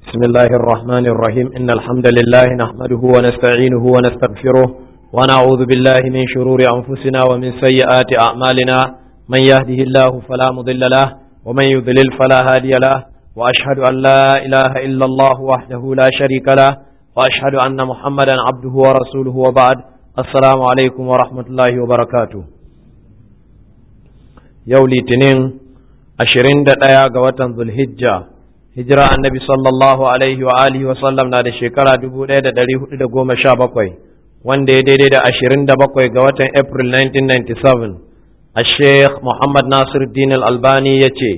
بسم الله الرحمن الرحيم إن الحمد لله نحمده ونستعينه ونستغفره ونعوذ بالله من شرور أنفسنا ومن سيئات أعمالنا من يهده الله فلا مضل له ومن يضلل فلا هادي له وأشهد أن لا إله إلا الله وحده لا شريك له وأشهد أن محمدا عبده ورسوله وبعد السلام عليكم ورحمة الله وبركاته يولي تنين أشرين دقايا قوة ذو الهجة hijira annabi sallallahu alaihi wa alihi wa sallam na da shekara dubu ɗaya da ɗari hudu da goma sha bakwai wanda ya daidai da ashirin da bakwai ga watan april 1997 a sheikh muhammad nasir din albani ya ce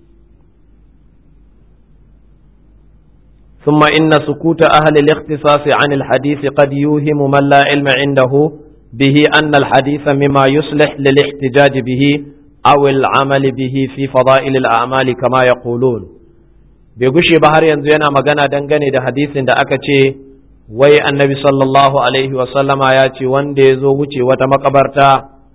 ثم إن سكوت أهل الاختصاص عن الحديث قد يوهم من لا علم عنده به أن الحديث مما يصلح للاحتجاج به أو العمل به في فضائل الأعمال كما يقولون bai gushe ba har yanzu yana magana dangane da hadisin da aka ce wai annabi sallallahu alaihi wasallama ya ce wanda ya zo wuce wata makabarta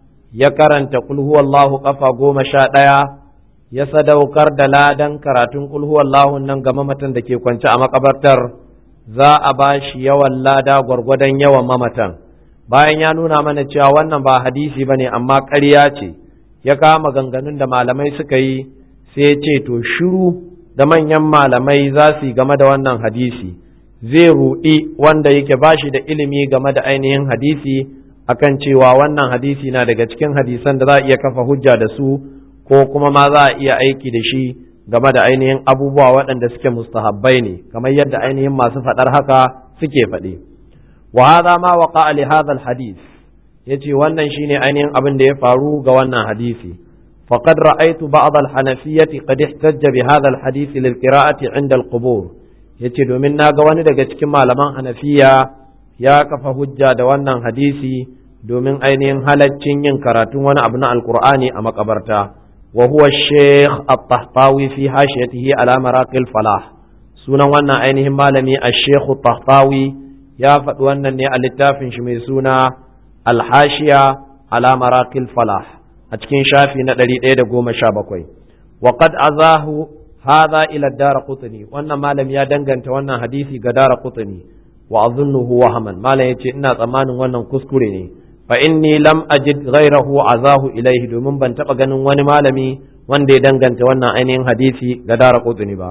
ya karanta kulhuwallahu kafa goma sha ɗaya ya sadaukar da ladan karatun kulhuwallahu nan ga mamatan da ke kwance a makabartar za a ba shi yawan lada gwargwadon yawan mamatan bayan ya nuna mana cewa wannan ba hadisi ba ne amma ƙarya ce ya kama ganganun da malamai suka yi sai ce to shiru da manyan malamai za su yi game da wannan hadisi zai ruɗi wanda yake ba shi da ilimi game da ainihin hadisi akan cewa wannan hadisi na daga cikin hadisan da za a iya kafa hujja da su ko kuma ma za a iya aiki da shi game da ainihin abubuwa waɗanda suke mustahabbai ne kamar yadda ainihin masu faɗar haka suke faɗi wa hadha ma waqa li hadha al hadith yace wannan shine ainihin abin da ya faru ga wannan hadisi فقد رأيت بعض الحنفية قد احتج بهذا الحديث للقراءة عند القبور yace domin na ga wani daga cikin malaman hanafiya ya kafa hujja da wannan hadisi domin ainihin halaccin yin karatun wani abu na alkur'ani a makabarta wa huwa sheikh at-tahtawi fi hashiyatihi ala maraqil falah sunan wannan ainihin malami ash-sheikh at-tahtawi ya faɗi wannan ne a littafin shi mai suna al-hashiya ala maraqil falah a cikin shafi na ɗari ɗaya da goma sha bakwai wa qad azahu hadha ila dara qutni wannan malam ya danganta wannan hadisi ga dara qutni wa azunnuhu wahaman malam yace ina tsammanin wannan kuskure ne fa inni lam ajid ghayrahu azahu ilaihi domin ban taba ganin wani malami wanda ya danganta wannan ainihin hadisi ga dara qutni ba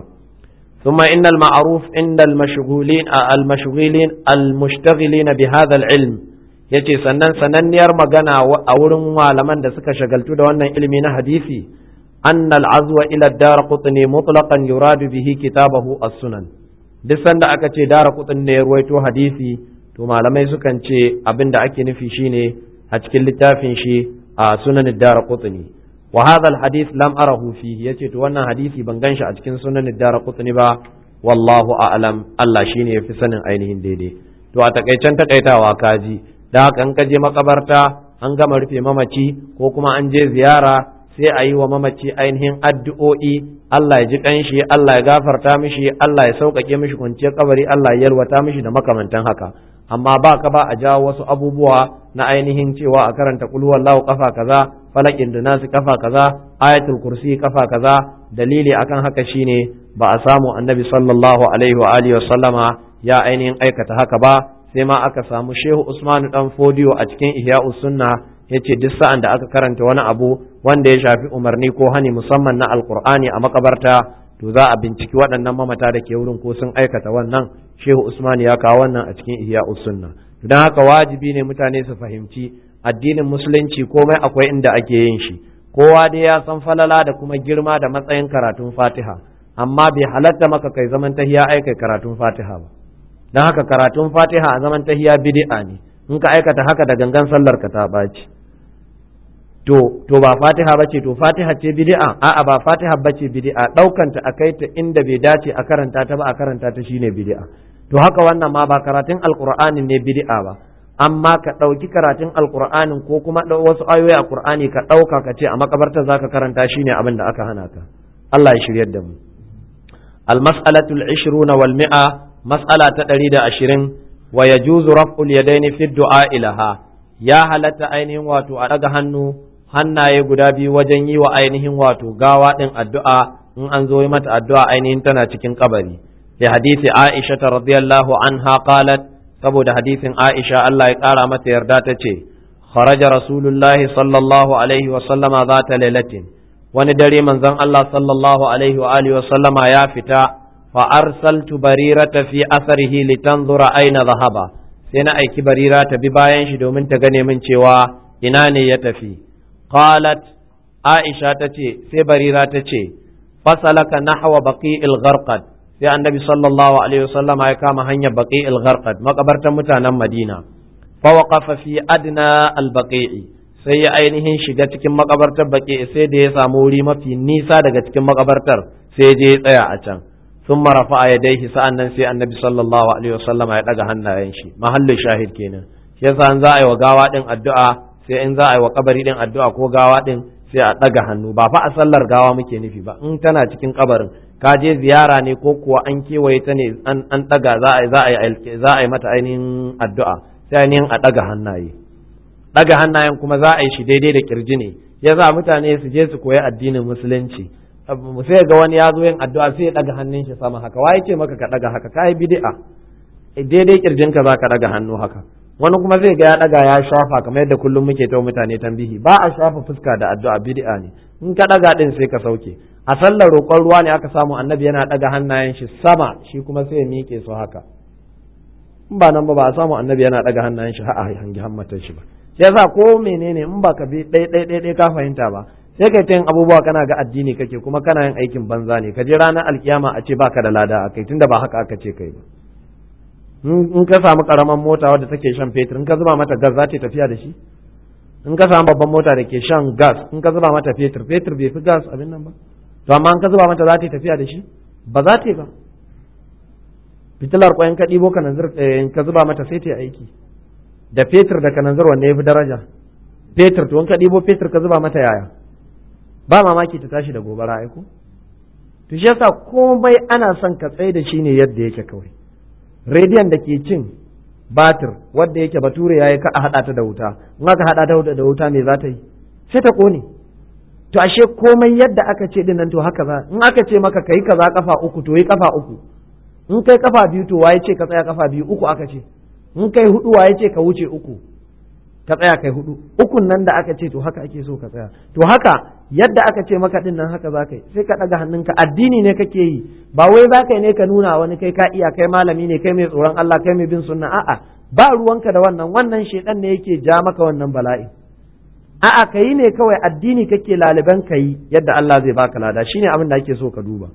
ثم إن المعروف عند المشغولين المشغولين المشتغلين بهذا العلم yace sannan sananniyar magana a wurin malaman da suka shagaltu da wannan ilimi na hadisi annal azwa ila dar qutni mutlaqan yuradu bihi kitabahu as-sunan duk sanda aka ce dar qutni ne ya ruwaito hadisi to malamai sukan ce abin da ake nufi shine a cikin littafin shi a sunan dar qutni wa hadha al-hadith lam arahu fihi yace to wannan hadisi ban ganshi a cikin sunan dar qutni ba wallahu a'lam Allah shine yafi sanin ainihin daidai to a takaicen takaitawa kaji da haka in ka je makabarta an gama rufe mamaci ko kuma an je ziyara sai a yi wa mamaci ainihin addu'o'i Allah ya ji kanshi Allah ya gafarta mishi Allah ya sauƙaƙe mishi kwanciyar kabari Allah ya yalwata mishi da makamantan haka amma ba ka ba a jawo wasu abubuwa na ainihin cewa a karanta kul wallahu kafa kaza falakin da nasu kafa kaza ayatul kursi kafa kaza dalili akan haka shine ba a samu annabi sallallahu alaihi wa alihi wa sallama ya ainihin aikata haka ba sai ma aka samu shehu usmanu dan fodiyo a cikin ihya'us sunna yace duk sa'an da aka karanta wani abu wanda ya shafi umarni ko hani musamman na alqur'ani a makabarta to za a binciki waɗannan mamata da ke wurin ko sun aikata wannan shehu usman ya kawo wannan a cikin ihya'us sunna don haka wajibi ne mutane su fahimci addinin musulunci komai akwai inda ake yin shi kowa dai ya san falala da kuma girma da matsayin karatun fatiha amma bai halatta maka kai zaman tahiya aikai karatun fatiha ba don haka karatun fatiha a zaman tahiya bid'a ne in ka aikata haka da gangan sallar ka ta ɓaci to to ba fatiha bace to fatiha ce bid'a a'a ba fatiha bace bid'a daukanta a kai ta inda bai dace a karanta ta ba a karanta ta shine bid'a to haka wannan ma ba karatun alqur'ani ne bid'a ba amma ka ɗauki karatun alqur'anin ko kuma wasu ayoyi a qur'ani ka ɗauka ka ce a makabarta zaka karanta shine abin da aka hana ka Allah ya shiryar da mu المسألة العشرون والمئة mas'ala ta ɗari da ashirin wa ya juzu raf'ul yadaini fi du'a ilaha ya halatta ainihin wato a ɗaga hannu hannaye guda biyu wajen yi wa ainihin wato gawa ɗin addu'a in an zo yi mata addu'a ainihin tana cikin kabari li hadisi Aisha radiyallahu anha qalat saboda hadisin Aisha Allah ya kara mata yarda ta ce kharaja rasulullahi sallallahu alaihi wa sallama zata lailatin wani dare manzon Allah sallallahu alaihi wa alihi wa sallama ya fita fa arsaltu barirata fi atharihi litanzura aina dhahaba sai na aiki barira ta bi bayan shi domin ta gane min cewa ina ne ya tafi qalat aisha ta ce sai barira ta ce fasalaka nahwa baqi'il gharqad sai annabi sallallahu alaihi wasallama ya kama hanyar baqi'il gharqad makabartan mutanen madina fa waqafa fi adna al baqi'i sai ya ainihin shiga cikin makabartar baqi'i sai da ya samu wuri mafi nisa daga cikin makabartar sai je ya tsaya a can ثم رفع يديه sa'annan sai annabi sallallahu alaihi wasallama ya daga hannayen shi mahallin shahid kenan shi yasa an za a yi wa gawa din addu'a sai in za a yi wa kabari din addu'a ko gawa din sai a daga hannu ba fa a sallar gawa muke nufi ba in tana cikin kabarin ka je ziyara ne ko kuwa an kewaye ta ne an daga za a za a yi za a yi mata ainihin addu'a sai ainihin a daga hannaye daga hannayen kuma za a yi shi daidai da kirji ne yasa mutane su je su koyi addinin musulunci sai ga wani ya zo yin addu'a sai ya daga hannun shi sama haka waye ce maka ka daga haka kai bid'a daidai kirjinka za ka daga hannu haka wani kuma zai ga ya daga ya shafa kamar yadda kullum muke ta mutane tambihi ba a shafa fuska da addu'a bid'a ne in ka daga din sai ka sauke a sallar roƙon ruwa ne aka samu annabi yana daga hannayen shi sama shi kuma sai ya miƙe su haka in ba nan ba ba a samu annabi yana daga hannayen shi a hangi hammatar shi ba yasa ko menene in ba ka bi ɗaya ɗaya ɗaya ka fahimta ba sai kai ta yin abubuwa kana ga addini kake kuma kana yin aikin banza ne ka je ranar alkiyama a ce baka da lada a kai tunda ba haka aka ce kai ba in ka samu karaman mota wadda take shan fetur in ka zuba mata gas za ta tafiya da shi in ka samu babban mota da ke shan gas in ka zuba mata fetur fetur bai fi gas abin nan ba to amma in ka zuba mata za ta tafiya da shi ba za ta ba fitilar kwayan ka ɗibo kananzir in ka zuba mata sai ta yi aiki da fetur da kananzir wanne ya fi daraja fetur to in ka ɗibo fetur ka zuba mata yaya ba mamaki ta tashi da gobara aiko to shi yasa komai ana son ka tsaye da shi ne yadda yake kawai rediyon da ke cin batir wadda yake bature yayi ka a hada ta da wuta in aka hada ta da wuta me za ta yi sai ta kone to ashe komai yadda aka ce din nan to haka za in aka ce maka kai kaza kafa uku to yi kafa uku in kai kafa biyu to waye ce ka tsaya kafa biyu uku aka ce in kai hudu waye ce ka wuce uku ka tsaya kai hudu ukun nan da aka ce to haka ake so ka tsaya to haka yadda aka ce maka din nan haka zaka yi sai ka daga hannunka addini ne kake yi ba wai zaka yi ne ka nuna wani kai ka iya kai malami ne kai mai tsoron Allah kai mai bin sunna a'a ba ruwanka da wannan wannan shedan ne yake ja maka wannan bala'i a'a ka yi ne kawai addini kake laliban ka yi yadda Allah zai baka lada shine abin da ake so ka duba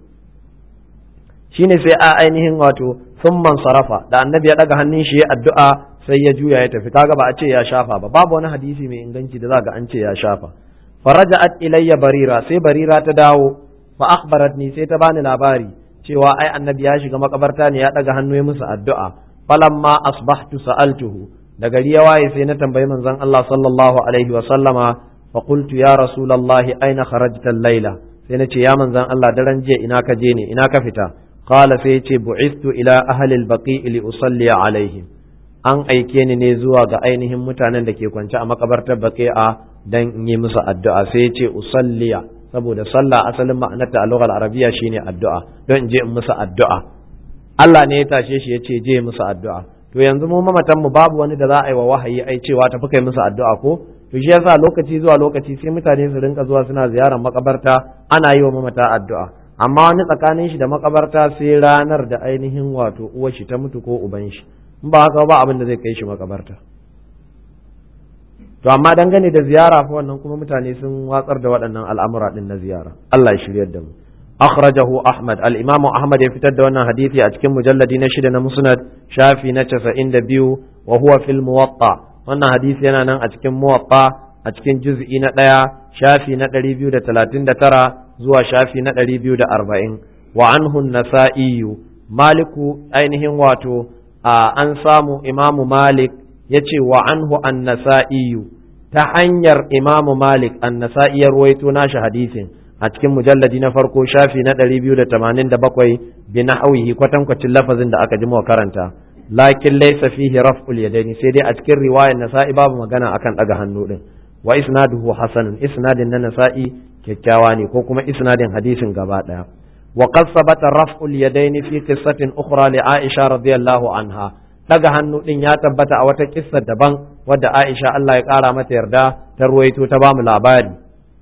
shine sai a ainihin wato summan sarafa da annabi ya daga hannun shi ya addu'a sai ya juya ya tafi kaga ba a ce ya shafa ba babu wani hadisi mai inganci da za ga an ce ya shafa faraja'at ilayya barira sai barira ta dawo fa akhbaratni sai ta bani labari cewa ai annabi ya shiga makabarta ne ya daga hannu ya musu addu'a falamma asbahtu sa'altuhu da gari ya waye sai na tambayi manzon Allah sallallahu alaihi wa sallama fa qultu ya rasulullahi aina kharajta al-laila sai na ce ya manzon Allah daren jiya ina ka je ne ina ka fita qala sai ya ce bu'istu ila ahli al-baqi li usalli alaihim an aike ni ne zuwa ga ainihin mutanen da ke kwance a makabartar baqi'a dan in yi musu addu'a sai ce usalliya saboda sallah asalin ma'anarta a lughar arabiya shine addu'a don in je in musu addu'a Allah ne ya tashe shi ya ce je musu addu'a to yanzu mu mamatan mu babu wani da za a yi wa wahayi ai cewa tafi kai musu addu'a ko to shi yasa lokaci zuwa lokaci sai mutane su rinka zuwa suna ziyarar makabarta ana yi wa mamata addu'a amma wani tsakanin shi da makabarta sai ranar da ainihin wato uwar shi ta mutu ko uban shi in ba haka ba abin da zai kai shi makabarta to amma dangane da ziyara fa wannan kuma mutane sun watsar da waɗannan al'amura din na ziyara Allah ya shiryar da mu akhrajahu ahmad al-imamu ahmad ya fitar da wannan hadisi a cikin mujalladi na shida na musnad shafi na 92 wa huwa fil muwatta wannan hadisi yana nan a cikin muwatta a cikin juz'i na ɗaya shafi na 239 zuwa shafi na 240 wa anhu an-nasa'i maliku ainihin wato an samu imamu malik ya ce wa anhu an-nasa'i ta hanyar imamu malik an-nasa'i ya ruwaito nashi hadisin a cikin mujalladi na farko shafi na 287 bi nahwihi kwatankwacin lafazin da aka ji mu karanta lakin laysa fihi raf'ul yadaini sai dai a cikin riwayar nasa'i babu magana akan daga hannu din wa isnaduhu hasanun isnadin na nasa'i kyakkyawa ne ko kuma isnadin hadisin gaba daya wa qad sabata raf'ul yadaini fi qissatin ukhra li Aisha radiyallahu anha daga hannu din ya tabbata a wata kissa daban wadda Aisha Allah ya kara mata yarda ta ruwaito ta bamu labari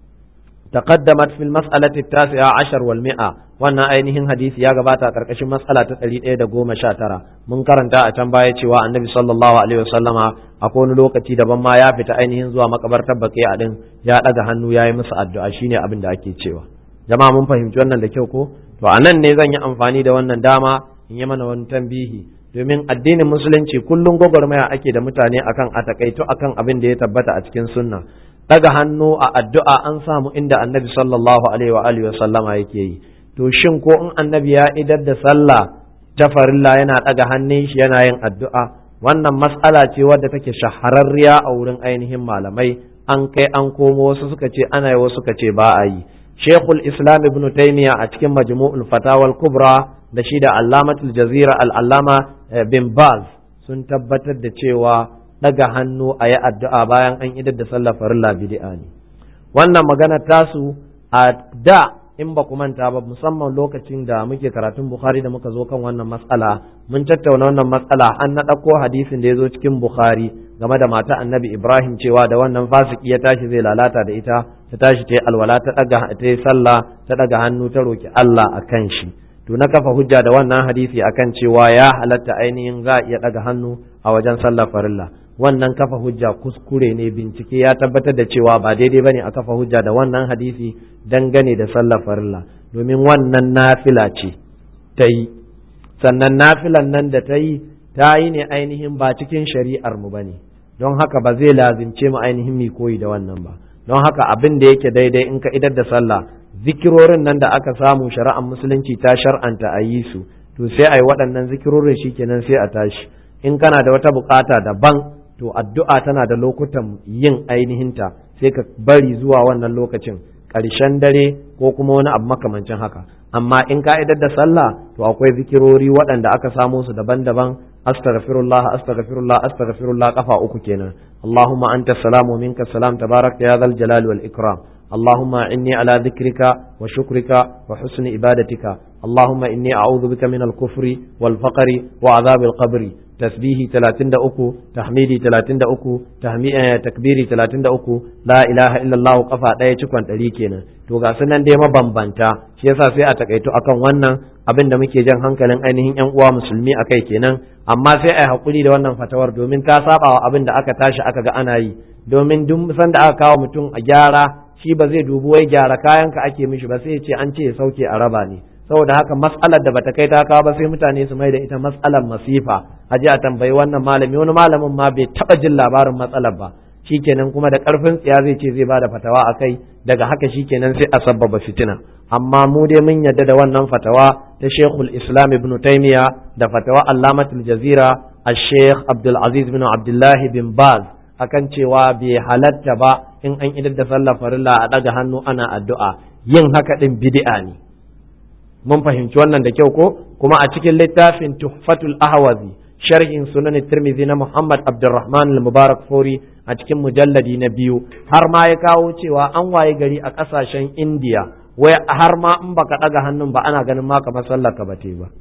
تقدمت في المسألة التاسعة عشر والمئة wannan ainihin hadisi ya gabata a ƙarƙashin matsala ta ɗari ɗaya da goma sha tara mun karanta a can baya cewa annabi sallallahu alaihi wasallama akwai wani lokaci daban ma ya fita ainihin zuwa makabartar baƙi a ɗin ya ɗaga hannu ya yi musu addu'a shine abin da ake cewa jama'a mun fahimci wannan da kyau ko to a nan ne zan yi amfani da wannan dama in yi mana wani tambihi domin addinin musulunci kullum gwagwarmaya ake da mutane akan a takaito akan abin da ya tabbata a cikin sunna daga hannu a addu'a an samu inda annabi sallallahu alaihi wa alihi wa sallama yake yi to shin ko in annabi ya idar da sallah ta farilla yana daga hannun shi yana yin addu'a wannan mas'ala ce wadda take shahararriya a wurin ainihin malamai an kai an komo wasu suka ce ana yi wasu suka ce ba a yi shekul islam ibn taymiya a cikin majmu'ul fatawal kubra da shi da allamatul jazira al-allama bin baz sun tabbatar da cewa daga hannu a yi addu'a bayan an idar da sallar farilla bid'a ne wannan magana tasu a da in ba ku manta ba musamman lokacin da muke karatun bukhari da muka zo kan wannan matsala mun tattauna wannan matsala an na ɗauko hadisin da ya zo cikin bukhari game da mata annabi ibrahim cewa da wannan fasiki ya tashi zai lalata da ita ta tashi ta yi alwala ta ɗaga ta yi sallah ta ɗaga hannu ta roki allah a kan shi to na kafa hujja da wannan hadisi akan cewa ya halatta ainihin za a iya ɗaga hannu a wajen sallar farilla wannan kafa hujja kuskure ne bincike ya tabbatar da cewa ba daidai bane a kafa hujja da wannan hadisi dangane da sallar farilla domin wannan nafila ce ta yi sannan nafilan nan da ta yi ta yi ne ainihin ba cikin shari'ar mu bane don haka ba zai lazimce mu ainihin mi koyi da wannan ba don haka abin da yake daidai in ka idar da sallah zikirorin nan da aka samu shari'ar musulunci ta shar'anta a yi su to sai a yi waɗannan zikirorin shikenan sai a tashi in kana da wata bukata daban to addu'a tana da lokutan yin ainihinta sai ka bari zuwa wannan lokacin ƙarshen dare ko kuma wani abu makamancin haka amma in ka'idar da sallah to akwai zikirori waɗanda aka samo su daban-daban astaghfirullah astaghfirullah astaghfirullah kafa uku kenan allahumma anta salamu minka salam tabarakta ya zal jalali wal ikram اللهم إني على ذكرك وشكرك وحسن عبادتك اللهم إني أعوذ بك من الكفر والفقر وعذاب القبر تسبيحي 33 تحميدي 33 tahmi takbiri 33 la ilaha illallah kafa daya cikon ɗari kenan to ga sunan dai mabambanta shi yasa sai a takaito akan wannan abin da muke jan hankalin ainihin yan uwa musulmi akai kenan amma sai a yi hakuri da wannan fatawar domin ta saba wa abin da aka tashi aka ga ana yi domin duk sanda aka kawo mutum a gyara shi ba zai dubi wai gyara kayanka ake mishi ba sai ya ce an ce ya sauke a raba ne saboda haka mas'alar da bata kai ta kawo ba sai mutane su mai da ita mas'alar masifa a ji a tambayi wannan malami wani malamin ma bai taba jin labarin matsalar ba shikenan kuma da karfin tsiya zai ce zai bada fatawa a kai daga haka shikenan sai a sabbaba fitina amma mu dai mun yadda da wannan fatawa ta Sheikhul Islam Ibn Taymiyyah da fatawa Allamatul Jazira Al-Sheikh Abdul Aziz bin Abdullah bin Baz akan cewa bai halatta ba in an idar da sallar farilla a daga hannu ana addu'a yin haka din bid'a ne mun fahimci wannan da kyau ko kuma a cikin littafin tuhfatul ahwazi sharhin sunan tirmidhi na muhammad abdurrahman al-mubarak fori a cikin mujalladi na biyu har ma ya kawo cewa an waye gari a kasashen indiya wai har ma in baka daga hannun ba ana ganin ma kamar sallar ka bate ba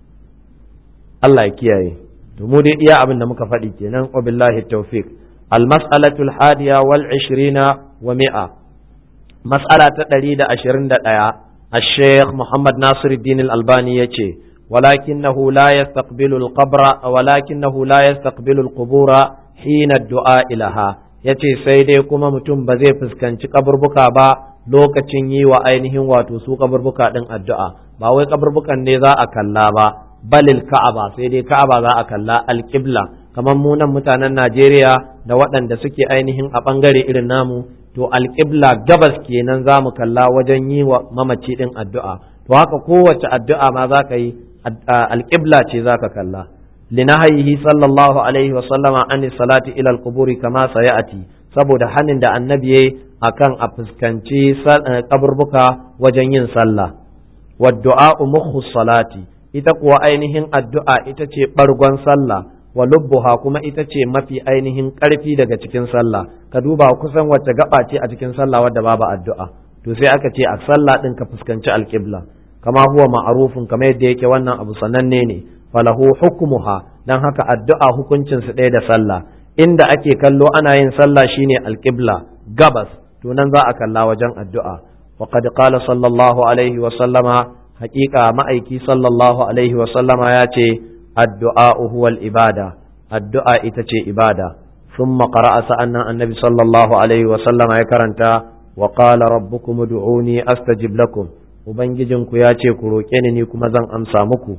Allah ya kiyaye to mu dai iya abin da muka faɗi kenan wa billahi tawfiq al-mas'alatu al-hadiya wal 20 wa mi'a mas'ala ta 121 الشيخ محمد ناصر الدين الألباني يتي ولكنه لا يستقبل القبر ولكنه لا يستقبل القبور حين الدعاء لها yace sai dai kuma mutum ba zai fuskanci kaburbuka ba lokacin yi wa ainihin wato su kaburbuka din addu'a ba wai kaburbukan ne za a kalla ba balil ka'aba sai dai ka'aba za a kalla alqibla kamar mu nan mutanen Najeriya da waɗanda suke ainihin a ɓangare irin namu to alƙibla gabas kenan za mu kalla wajen yi wa mamaci ɗin addu'a to haka kowace addu'a ma za ka yi alƙibla ce za ka kalla linahayihi sallallahu alaihi wa sallama an salati ila alquburi kama sayati saboda hanin da annabi yayi akan a fuskanci kaburbuka wajen yin sallah wa du'a mukhu salati ita kuwa ainihin addu'a ita ce bargon sallah wa lubbuha kuma ita ce mafi ainihin ƙarfi daga cikin sallah ka duba kusan wacce gaba ce a cikin sallah wadda babu addu'a to sai aka ce a sallah din ka fuskanci alƙibla kama huwa ma'rufun kamar yadda yake wannan abu sananne ne falahu hukmuha dan haka addu'a hukuncin su ɗaya da sallah inda ake kallo ana yin sallah shine alqibla gabas to nan za a kalla wajen addu'a wa qad qala sallallahu alaihi wa sallama haqiqa ma'aiki sallallahu alaihi wa sallama ya ce addu'a huwa ibada addu'a ita ce ibada thumma qara'a sa'annan annabi sallallahu alaihi wa sallama ya karanta wa qala rabbukum ud'uni astajib lakum ubangijinku ya ce ku roƙe ni ni kuma zan amsa muku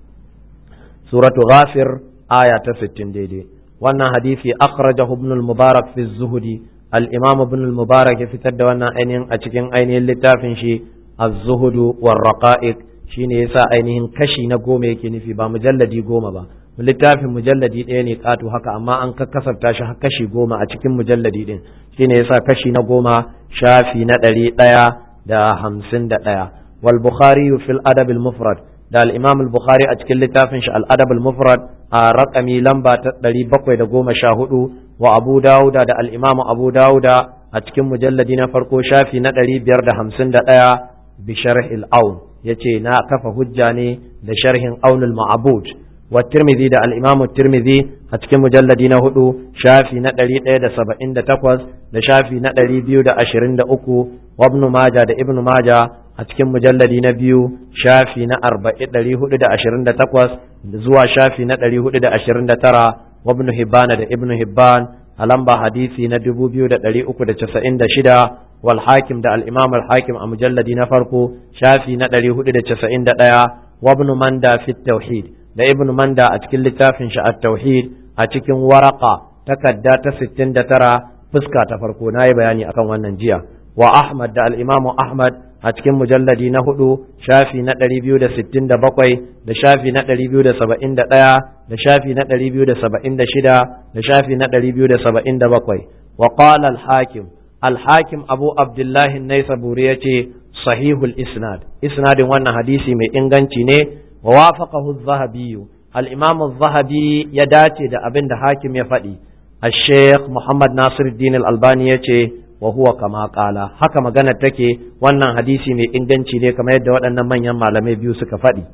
suratu ghafir aya ta 60 daidai wannan hadisi akhrajahu ibn al-mubarak fi zuhudi al-imam ibn al-mubarak ya fitar da wannan ainihin a cikin ainihin littafin shi az-zuhudu war raqa'iq shine yasa ainihin kashi na goma yake nufi ba mujalladi goma ba littafin mujalladi ɗaya ne ƙato haka amma an kakkasafta shi kashi goma a cikin mujalladi ɗin shine yasa kashi na goma shafi na ɗari ɗaya da hamsin da ɗaya wal bukhari fil adab al mufrad da al imam al bukhari a cikin littafin shi al adab al mufrad a raƙami lamba ta ɗari bakwai da goma sha hudu wa abu dawuda da al imam abu dawuda a cikin mujalladi na farko shafi na ɗari biyar da hamsin da ɗaya bi sharh al aun yace na kafa hujja ne da sharhin aunul ma'bud wa tirmidhi da al-imam tirmidhi a cikin mujalladi na hudu shafi na ɗari ɗaya da saba'in da takwas da shafi na ɗari biyu da ashirin da uku wa ibn maja da ibn maja a cikin mujalladi na biyu shafi na arba'in ɗari hudu da ashirin da takwas zuwa shafi na ɗari hudu da ashirin da tara wa ibn hibbana da ibn hibban a lamba hadisi na dubu biyu da ɗari uku da casa'in da shida wal hakim da al-imam al-hakim a mujalladi na farko shafi na ɗari hudu da casa'in da ɗaya wa ibn manda fi tauhid da ibn manda a cikin littafin shi at-tauhid a cikin waraka takarda ta 69 fuska ta farko nayi bayani akan wannan jiya wa ahmad da al-imam ahmad a cikin mujalladi na hudu shafi na 267 da shafi na 271 da shafi na 276 da shafi na 277 wa qala al-hakim al-hakim abu abdullah an-naisaburi yace sahihul isnad isnadin wannan hadisi mai inganci ne ووافقه الذهبي الإمام الذهبي يداتي دا أبن دا حاكم يفدي الشيخ محمد ناصر الدين الألباني يتي وهو كما قال haka magana take wannan hadisi mai inganci ne kamar yadda waɗannan manyan malamai biyu suka faɗi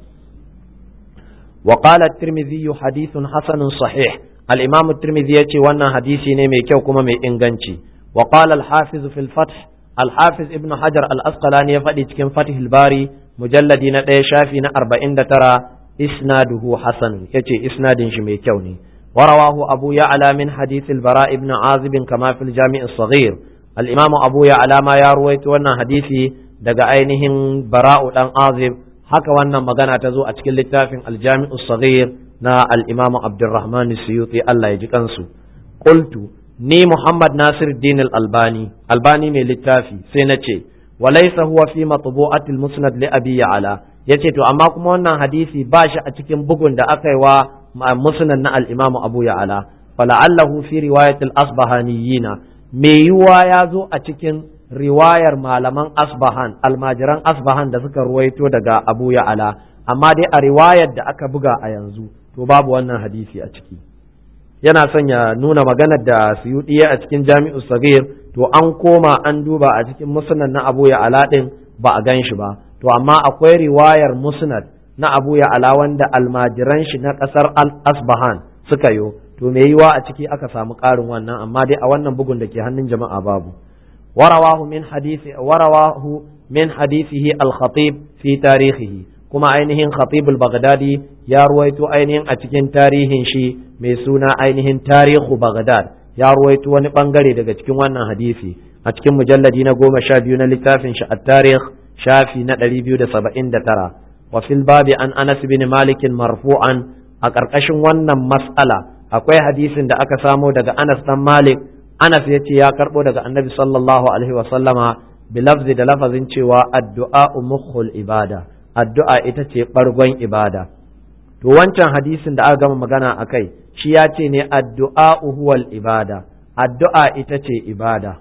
wa qala at-tirmidhi hadithun hasanun sahih al-imam at-tirmidhi yace wannan hadisi ne mai kyau kuma mai inganci wa qala al-hafiz fil fath al-hafiz ibn hajar al-asqalani ya faɗi cikin fathul bari mujalladi na ɗaya shafi na arba'in da tara isnaduhu hasan yace isnadin shi mai kyau ne warawahu abu ya'la min hadith al-bara ibn azib kama fil jami' as-saghir al-imam abu ya'la ma ya ruwaito wannan hadisi daga ainihin bara'u dan azib haka wannan magana ta zo a cikin littafin al-jami' as-saghir na al-imam abdurrahman as-suyuti Allah ya ji kansu qultu ni muhammad nasiruddin al-albani albani mai littafi sai na ce walaysa huwa fi matbu'atil musnad li abi ya'la yace to amma kuma wannan hadisi ba shi a cikin bugun da aka yi wa musnad na al-imamu abu ya'la fala'allahu fi riwayatil asbahaniyina me yiwa ya zo a cikin riwayar malaman asbahan almajiran asbahan da suka ruwaito daga abu ya'la amma dai a riwayar da aka buga a yanzu to babu wannan hadisi a ciki yana son ya nuna maganar da suyuɗi a cikin jami'u sagir to an koma an duba a cikin musnad na abu ya ala ɗin ba a gan shi ba to amma akwai riwayar musnad na abu ya ala wanda almajiran shi na ƙasar asbahan suka yo to me yiwa a ciki aka samu ƙarin wannan amma dai a wannan bugun da ke hannun jama'a babu warawahu min hadisi warawahu min hadisihi al-khatib fi tarihihi kuma ainihin khatib al-baghdadi ya ruwaito ainihin a cikin tarihin shi mai suna ainihin tarihu baghdad ya ruwaito wani bangare daga cikin wannan hadisi a cikin mujalladi na goma sha biyu na littafin shi at-tarikh shafi na ɗari biyu da saba'in da tara wa fil babi an anas bin malikin marfu'an a ƙarƙashin wannan mas'ala akwai hadisin da aka samo daga anas dan malik anas ya ce ya karɓo daga annabi sallallahu alaihi wa sallama bilafzi da lafazin cewa addu'a mukhul ibada addu'a ita ce ɓargon ibada to wancan hadisin da aka gama magana a kai shi ya ce ne addu'a huwal ibada addu'a ita ce ibada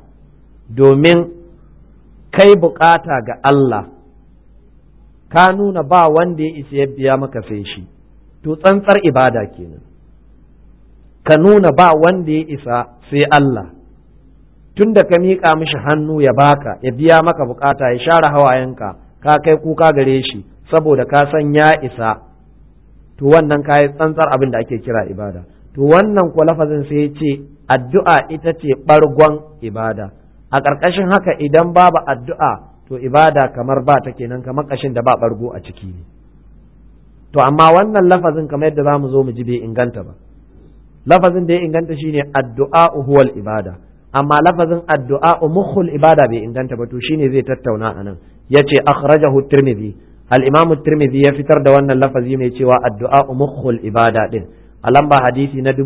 domin kai bukata ga Allah ka nuna ba wanda ya isa ya biya maka sai shi to tsantsar ibada kenan ka nuna ba wanda ya isa sai Allah tun da ka miƙa mishi hannu ya baka ya biya maka bukata ya share hawayenka ka kai kuka gare shi saboda ka san ya isa to wannan kayi tsantsar abin da ake kira ibada to wannan ko lafazin sai ya ce addu'a ita ce ɓargon ibada a ƙarƙashin haka idan babu addu'a to ibada kamar ba ta kenan kamar ƙashin da ba ɓargo a ciki ne to amma wannan lafazin kamar yadda za mu zo mu ji bai inganta ba lafazin da ya inganta shine addu'a huwal ibada amma lafazin addu'a mukhul ibada bai inganta ba to shine zai tattauna anan yace akhrajahu tirmidhi al-imam tirmidhi ya fitar da wannan lafazi mai cewa addu'a mukhul ibada din a lamba hadisi na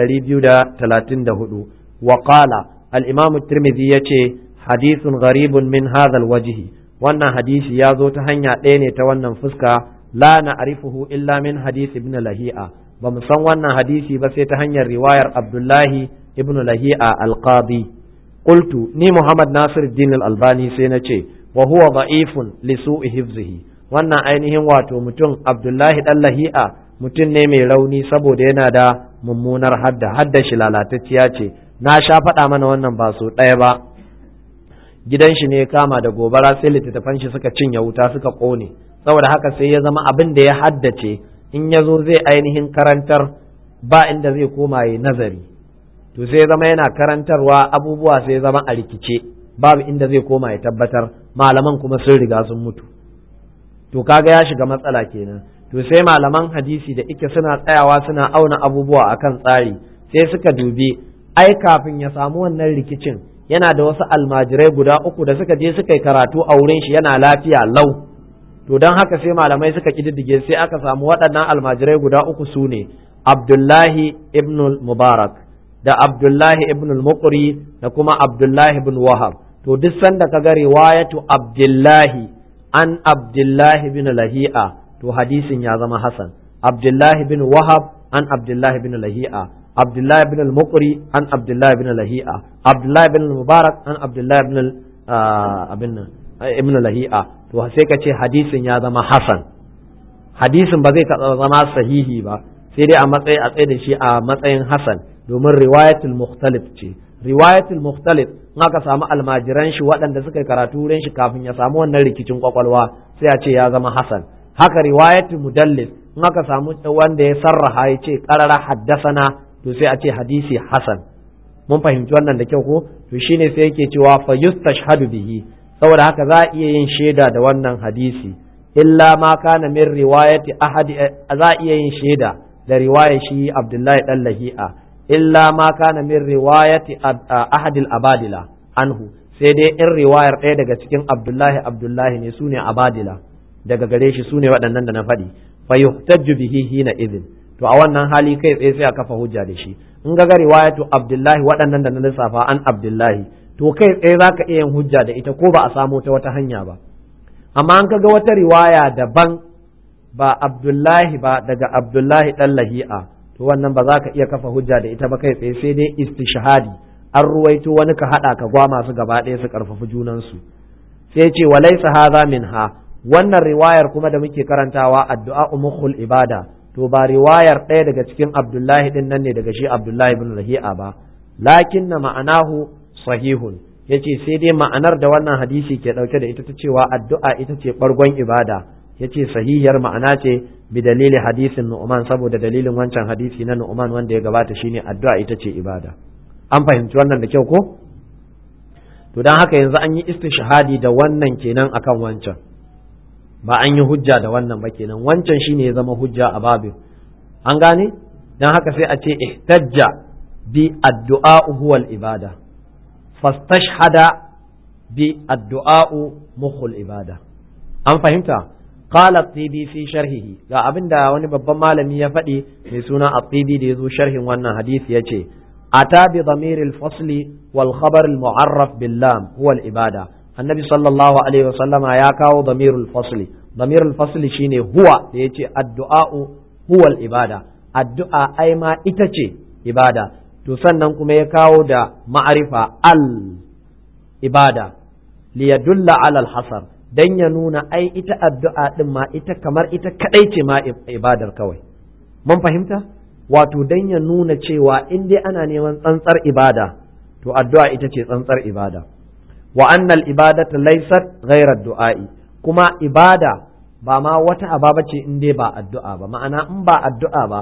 2234 wa qala al-imam tirmidhi yace hadithun gharibun min hadha al-wajhi wannan hadisi ya zo ta hanya ɗaya ne ta wannan fuska la na'rifuhu illa min hadith ibn lahi'a ba mu san wannan hadisi ba sai ta hanyar riwayar abdullahi ibn lahi'a al-qadi qultu ni muhammad nasir din al-albani sai na ce wa huwa da'ifun li su'i hifzihi wannan ainihin wato mutum abdullahi dan lahi'a mutum ne mai rauni saboda yana da mummunar hadda hadda shi lalatacciya ce na sha faɗa mana wannan ba so ɗaya ba gidan shi ne kama da gobara sai littattafan shi suka cinye wuta suka ƙone saboda haka sai ya zama abin da ya haddace in ya zo zai ainihin karantar ba inda zai koma ya nazari to sai zama yana karantarwa abubuwa sai zama a rikice babu inda zai koma ya tabbatar malaman kuma sun riga sun mutu to kaga ya shiga matsala kenan to sai malaman hadisi da ike suna tsayawa suna auna abubuwa akan tsari sai suka dubi ai kafin ya samu wannan rikicin yana da wasu almajirai guda uku da suka je suka yi karatu a wurin shi yana lafiya lau to don haka sai malamai suka kididdige sai aka samu waɗannan almajirai guda uku su ne abdullahi ibn mubarak da abdullahi ibn muqri da kuma abdullahi ibn wahab to duk sanda ka ga riwayatu abdullahi an abdullahi bin lahi'a to hadisin ya zama hasan abdullahi bin wahab an abdullahi bin lahi'a abdullahi bin al-muqri an abdullahi bin lahi'a abdullahi bin mubarak an abdullahi bin abin ibn lahi'a to sai ka ce hadisin ya zama hasan hadisin ba zai zama sahihi ba sai dai a matsayi a tsaye da shi a matsayin hasan domin riwayatul mukhtalif ce riwayatul mukhtalif in aka samu almajiran shi waɗanda suka karatu wurin shi kafin ya samu wannan rikicin kwakwalwa sai a ce ya zama hasan haka riwayatul mudallis in aka samu wanda ya sarraha ya ce qarara haddasana to sai a ce hadisi hasan mun fahimci wannan da kyau ko to shine sai yake cewa fa yustashhadu bihi saboda haka za a iya yin shaida da wannan hadisi illa ma kana min riwayati ahadi za a iya yin shaida da riwayar shi Abdullahi dan Lahi'a illa ma kana min riwayati ahadil abadila anhu sai dai in riwayar ɗaya daga cikin Abdullahi Abdullahi ne sune abadila daga gare shi sune waɗannan da na faɗi fa yuhtajju bihi hina idhin to a wannan hali kai tsaye sai a kafa hujja da shi in ga riwayatu Abdullahi waɗannan da na lissafa an Abdullahi to kai tsaye za ka iya yin hujja da ita ko ba a samo ta wata hanya ba amma an kaga wata riwaya daban ba abdullahi ba daga abdullahi dan lahi'a to wannan ba za ka iya kafa hujja da ita ba kai tsaye sai dai istishhadi an ruwaito wani ka hada ka gwa masu gaba ɗaya su karfafi junansu sai ce walaysa hadha minha wannan riwayar kuma da muke karantawa addu'a umukhul ibada to ba riwayar ɗaya daga cikin abdullahi din nan ne daga shi abdullahi ibn lahi'a ba lakinna ma'anahu sahihun yace sai dai ma'anar da wannan hadisi ke dauke da ita ta cewa addu'a ita ce bargon ibada yace sahihiyar ma'ana ce bi dalili hadisin Nu'man saboda dalilin wancan hadisi na Nu'man wanda ya gabata shine addu'a ita ce ibada an fahimci wannan da kyau ko to dan haka yanzu an yi istishhadi da wannan kenan akan wancan ba an yi hujja da wannan ba kenan wancan shine ya zama hujja a babin an gane dan haka sai a ce ihtajja bi addu'a huwal ibada fastashhada bi addu'a'u mukhul ibada an fahimta qala at-tibi fi sharhihi ga abinda wani babban malami ya faɗi mai suna at-tibi da yazo sharhin wannan hadisi yace ata bi dhamir al-fasli wal khabar al-mu'arraf bil lam huwa al-ibada annabi sallallahu alaihi wasallama ya kawo dhamir al-fasli dhamir al-fasli shine huwa da yace addu'a'u huwa al-ibada addu'a ai ma ita ce ibada to sannan kuma ya kawo da ma'arifa al ibada liyadulla alal hasar dan ya nuna ai ita addu'a din ma ita kamar ita kadai ce ma ibadar kawai mun fahimta wato dan ya nuna cewa in dai ana neman tsantsar ibada to addu'a ita ce tsantsar ibada wa annal ibadata laysat ghayra du'a'i kuma ibada ba ma wata aba ce in dai ba addu'a ba ma'ana in ba addu'a ba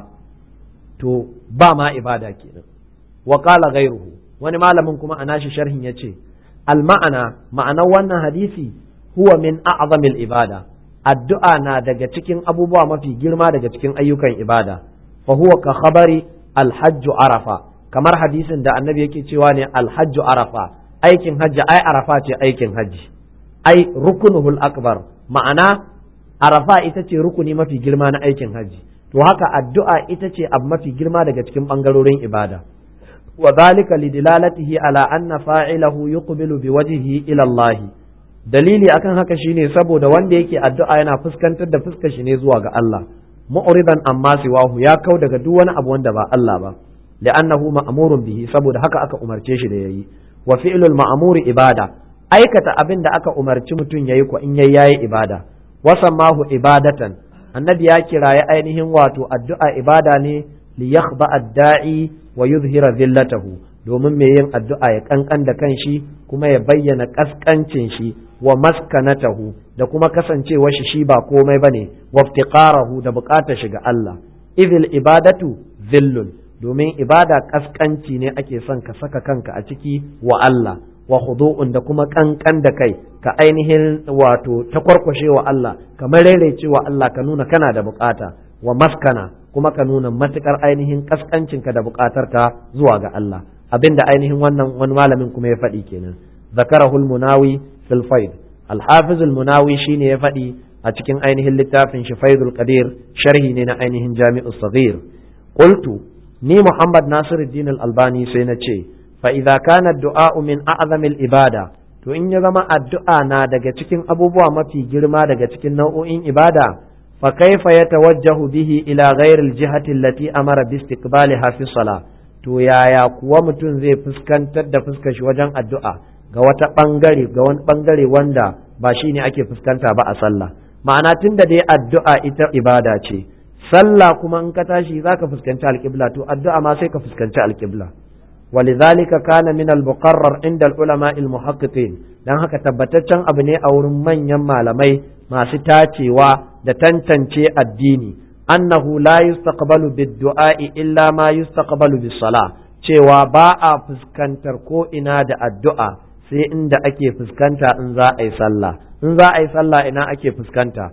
to ba ma ibada kenan wa qala ghayruhu wani malamin kuma ana shi sharhin yace al ma'ana ma'anar wannan hadisi huwa min a'zamil ibada addu'a na daga cikin abubuwa mafi girma daga cikin ayyukan ibada fa huwa ka khabari alhajju arafa kamar hadisin da annabi yake cewa ne alhajju arafa aikin hajji ai arafa ce aikin hajji ai rukunuhul akbar ma'ana arafa ita ce rukuni mafi girma na aikin hajji to haka addu'a ita ce abu mafi girma daga cikin bangarorin ibada wa zalika lidilalatihi ala anna fa'ilahu yuqbilu biwajhihi ila Allah dalili akan haka shine saboda wanda yake addu'a yana fuskantar da fuskar shi ne zuwa ga Allah mu'ridan amma siwahu ya kau daga duk wani abu wanda ba Allah ba li'annahu ma'murun bihi saboda haka aka umarce shi da yayi wa fi'lul ma'muri ibada aikata abin da aka umarci mutum yayi ko in yayi yayi ibada wasammahu ibadatan annabi ya kiraye ainihin wato addu'a ibada ne li yakhba ad-da'i wa yuzhira zillatahu domin mai yin addu'a ya kankan da kanshi kuma ya bayyana kaskancin shi wa maskanatahu da kuma kasancewar shi shi ba komai bane wa iftiqarahu da bukatar shi ga Allah idil ibadatu zillun domin ibada kaskanci ne ake son ka saka kanka a ciki wa Allah wa khudu'un da kuma kankan da kai ka ainihin wato takwarkwashe wa Allah kamar rairaice wa Allah ka nuna kana da bukata wa maskana kuma ka nuna matukar ainihin kaskancinka da bukatarka zuwa ga Allah abinda ainihin wannan wani malamin kuma ya faɗi kenan zakarahul munawi fil faid al-hafiz al-munawi shine ya faɗi a cikin ainihin littafin shi faidul qadir sharhi ne na ainihin jami'u saghir qultu ni muhammad nasiruddin al-albani sai na ce fa idza kana ad-du'a min a'zamil ibada to in ya zama addu'a na daga cikin abubuwa mafi girma daga cikin nau'o'in ibada fa kaifa yatawajjahu bihi ila ghairi al-jihati allati amara bi istiqbaliha fi salah to yaya kuwa mutum zai fuskantar da fuskar shi wajen addu'a ga wata bangare ga wani bangare wanda ba shi ne ake fuskanta ba a sallah ma'ana tun da dai addu'a ita ibada ce sallah kuma in ka tashi zaka fuskanci alƙibla to addu'a ma sai ka fuskanci alƙibla ولذلك كان من المقرر عند العلماء المحققين dan haka tabbataccen abu ne a wurin manyan malamai masu tacewa da tantance addini annahu la yustaqbalu bid-du'a'i illa ma yustaqbalu bis-salah cewa ba a fuskantar ko ina da addu'a sai inda ake fuskanta in za a yi sallah in za a yi sallah ina ake fuskanta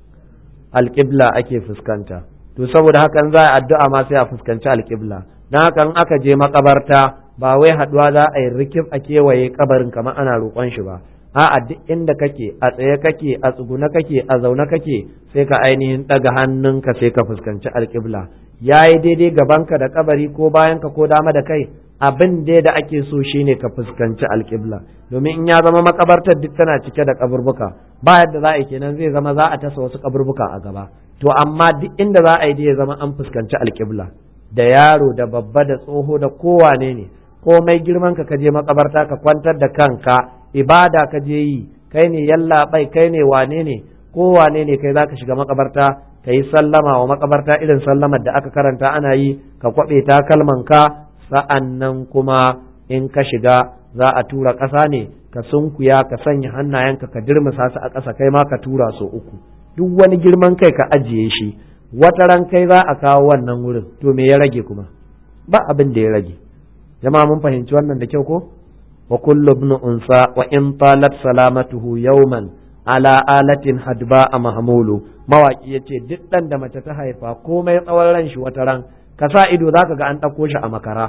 alƙibla ake fuskanta to saboda haka in za a yi addu'a ma sai a fuskanci alƙibla don haka in aka je makabarta ba wai haɗuwa za a yi rikif a kewaye kabarin kamar ana roƙon shi ba a'a duk inda kake a tsaye kake a tsugune kake a zaune kake sai ka ainihin ɗaga hannunka sai ka fuskanci alƙibla ya yi daidai gabanka da kabari ko bayanka ko dama da kai abin dai da ake so shine ka fuskanci alƙibla domin in ya zama makabartar duk tana cike da kaburbuka ba yadda za a yi kenan zai zama za a tasa wasu kaburbuka a gaba to amma duk inda za a yi dai ya zama an fuskanci alƙibla da yaro da babba da tsoho da kowane ne komai girman ka kaje makabarta ka kwantar da kanka ibada ka je yi kai ne yalla bai kai ne wane ne ko wane ne kai zaka shiga makabarta ka yi sallama wa makabarta irin sallamar da aka karanta ana yi ka kwabe takalman ka sa'an nan kuma in ka shiga za a tura ƙasa ne ka sunkuya ka sanya hannayenka ka dirmisa su a ƙasa kai ma ka tura su uku duk wani girman kai ka ajiye shi wata ran kai za a kawo wannan wurin to me ya rage kuma ba abin da ya rage jama'a mun fahimci wannan da kyau ko wa kullu ibn unsa wa in talat salamatuhu yawman ala alatin hadba a mahmulu mawaki yace duk dan da mace ta haifa komai tsawon ran shi wata ran ka sa ido zaka ga an ɗauko shi a makara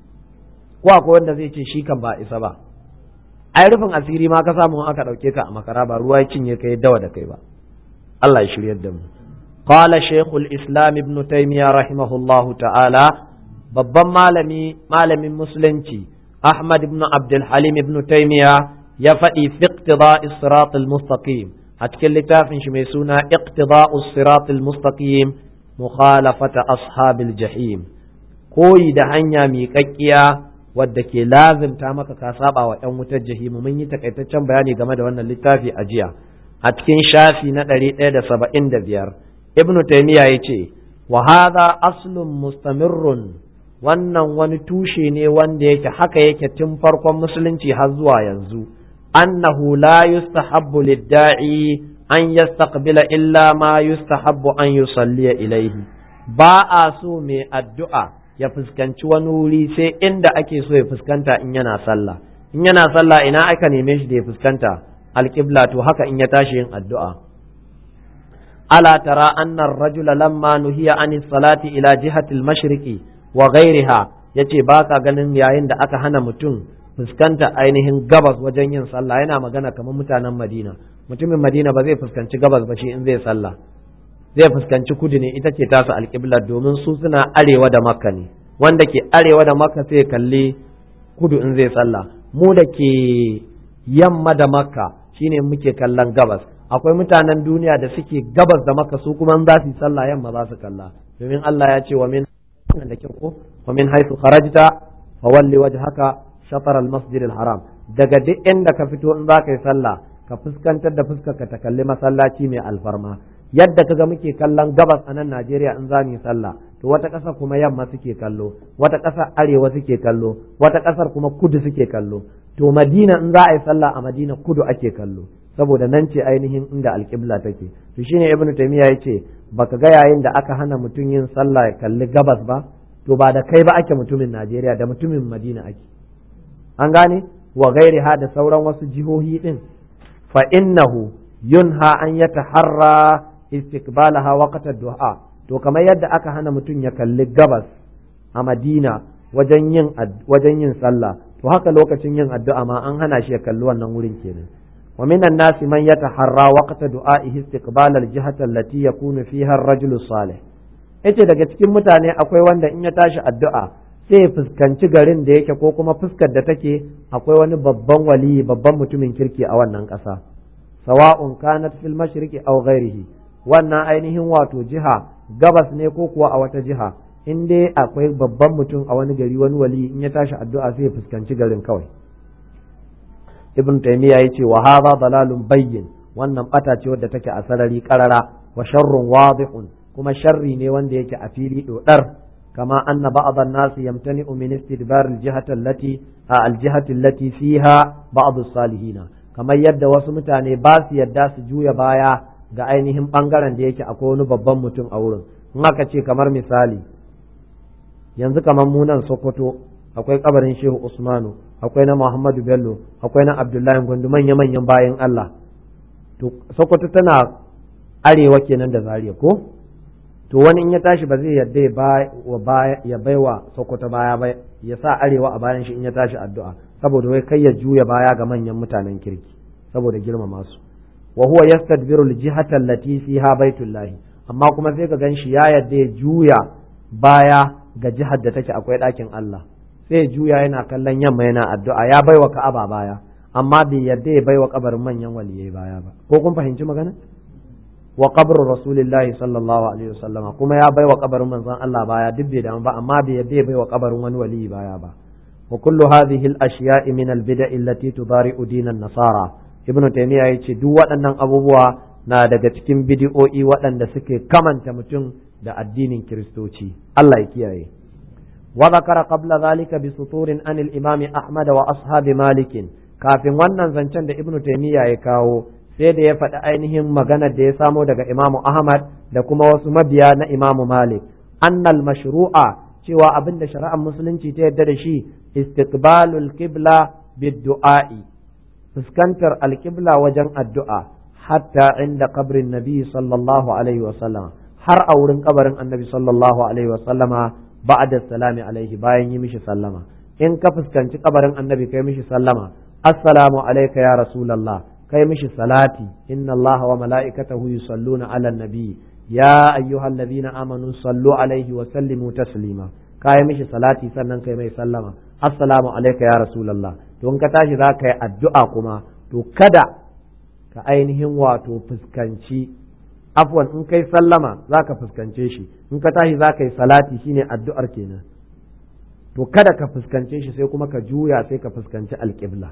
ko akwai wanda zai ce shi kan ba isa ba ai rufin asiri ma ka samu aka ɗauke ka a makara ba ruwa ya cinye kai dawa da kai ba Allah ya shiryar da mu قال شيخ الإسلام ابن تيمية رحمه الله تعالى babban malami malamin musulunci Ahmad ibn Abdul Halim ibn Taymiya ya faɗi fi iqtida'i sirat al-mustaqim a cikin littafin shi mai suna iqtida'u sirat al-mustaqim mukhalafata ashabil jahim koyi da hanya miƙaƙƙiya wadda ke lazimta maka ka saba wa ƴan wutar jahimu mun yi takaitaccen bayani game da wannan littafi a jiya a cikin shafi na ɗari ɗaya da saba'in da biyar ibn taymiya ya ce wa hadha aslun mustamirrun wannan wani tushe ne wanda yake haka yake tun farkon musulunci har zuwa yanzu annahu la yustahabbu lid-da'i an yastaqbila illa ma yustahabbu an yusalliya ilaihi ba a so mai addu'a ya fuskanci wani wuri sai inda ake so ya fuskanta in yana sallah in yana sallah ina aka neme shi da ya fuskanta alƙibla to haka in ya tashi yin addu'a ala tara anna ar-rajula lamma nuhiya an salati ila jihati al-mashriqi wa ghayriha yace baka ganin yayin da aka hana mutum fuskanta ainihin gabas wajen yin sallah yana magana kamar mutanen Madina mutumin Madina ba zai fuskanci gabas ba shi in zai sallah zai fuskanci kudu ne ita ce tasu alƙiblar domin su suna arewa da makka ne wanda ke arewa da makka sai kalli kudu in zai sallah mu da ke yamma da makka shine muke kallon gabas akwai mutanen duniya da suke gabas da makka su kuma za su yi sallah yamma za su kalla domin Allah ya ce wa min da kyau ko wa min haythu kharajta fa walli wajhaka shatar al-masjid al-haram daga duk inda ka fito in za ka yi sallah ka fuskantar da fuskarka ta kalli masallaci mai alfarma yadda kaga muke kallon gabas a nan Najeriya in za mu yi sallah to wata ƙasa kuma yamma suke kallo wata ƙasa arewa suke kallo wata ƙasar kuma kudu suke kallo to Madina in za a yi sallah a Madina kudu ake kallo saboda nan ce ainihin inda alƙibla take to shine Ibn Taymiyyah yace baka ga yayin da aka hana mutum yin sallah ya kalli gabas ba to ba da kai ba ake mutumin Najeriya da mutumin Madina ake an gane wa gairiha da sauran wasu jihohi din fa innahu yunha an yataharra istiqbalaha waqta du'a to kamar yadda aka hana mutum ya kalli gabas a Madina wajen yin wajen yin sallah to haka lokacin yin addu'a ma an hana shi ya kalli wannan wurin kenan wa minan nasi man yataharra waqta du'a'ihi istiqbal al-jihati allati yakunu fiha ar-rajulu salih yace daga cikin mutane akwai wanda in ya tashi addu'a sai ya fuskanci garin da yake ko kuma fuskar da take akwai wani babban waliyi babban mutumin kirki a wannan ƙasa sawa'un kanat fil mashriqi aw ghairihi wannan ainihin wato jiha gabas ne ko kuwa a wata jiha in dai akwai babban mutum a wani gari wani wali in ya tashi addu'a sai ya fuskanci garin kawai ibn taymiya yace wa hadha dalalun bayyin wannan bata ce wadda take a sarari karara wa sharrun wadihun kuma sharri ne wanda yake a fili dodar kama anna ba'd an-nas yamtani'u min istidbar al-jihati allati al-jihati allati fiha ba'd as-salihin kamar yadda wasu mutane ba su yadda su juya baya ga ainihin bangaren da yake akwai wani babban mutum a wurin in aka ce kamar misali yanzu kamar munan sokoto akwai kabarin shehu usmanu akwai na muhammadu bello akwai na abdullahi gwandu manya manyan bayan allah to sokoto tana arewa kenan da zariya ko to wani in ya tashi ba zai yadda ya bai wa sokoto baya ba ya sa arewa a bayan shi in ya tashi addu'a saboda wai kai ya juya baya ga manyan mutanen kirki saboda girmama su wa huwa yastadbiru al-jihata allati fiha baitullahi amma kuma sai ka ganshi ya yadda ya juya baya ga jihar da take akwai ɗakin Allah sai juya yana kallon yamma yana addu'a ya baiwa Ka'aba baya amma bai yadda ya baiwa kabarin manyan waliyai baya ba ko kun fahimci magana wa qabru rasulillahi sallallahu alaihi wasallam kuma ya baiwa kabarin manzon Allah baya duk bai damu ba amma bai yadda ya baiwa kabarin wani waliyi baya ba wa kullu hadhihi al-ashya'i min al-bida'i allati tudari'u dinan nasara ibnu taymiya yace duk waɗannan abubuwa na daga cikin bidi'o'i waɗanda suke kamanta mutum da addinin kiristoci Allah ya kiyaye wa zakara qabla zalika bi suturin an al-imam ahmad wa ashabi malik kafin wannan zancen da ibnu taymiya ya kawo sai da ya faɗi ainihin maganar da ya samo daga imamu ahmad da kuma wasu mabiya na imamu malik annal mashru'a cewa abin da shari'ar musulunci ta yadda da shi istiqbalul qibla bid-du'a'i fuskantar alƙibla wajen addu'a hatta inda kabrin nabi sallallahu alaihi wasallam har a wurin kabarin annabi sallallahu alaihi wasallama ba'da salami alaihi bayan yi mishi sallama in ka fuskanci kabarin annabi kai mishi sallama assalamu alayka ya rasulullah kai mishi salati inna allaha wa mala'ikatahu yusalluna ala nabi ya ayyuhallazina amanu sallu alaihi wa sallimu taslima kai mishi salati sannan kai mai sallama assalamu alayka ya rasulullah to in ka tashi za ka yi addu'a kuma to kada ka ainihin wato fuskanci afwan in kai sallama za ka fuskance shi in ka tashi za ka yi salati shine addu'ar kenan to kada ka fuskance shi sai kuma ka juya sai ka fuskanci alƙibla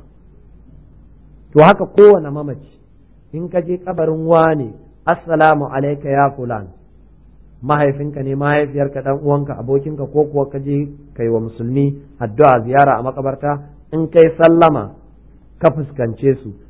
to haka kowane mamaci in ka je kabarin wane assalamu alaika ya fulan mahaifinka ne mahaifiyarka dan uwanka abokinka ko kuwa ka je kai wa musulmi addu'a ziyara a makabarta in kai sallama ka fuskance su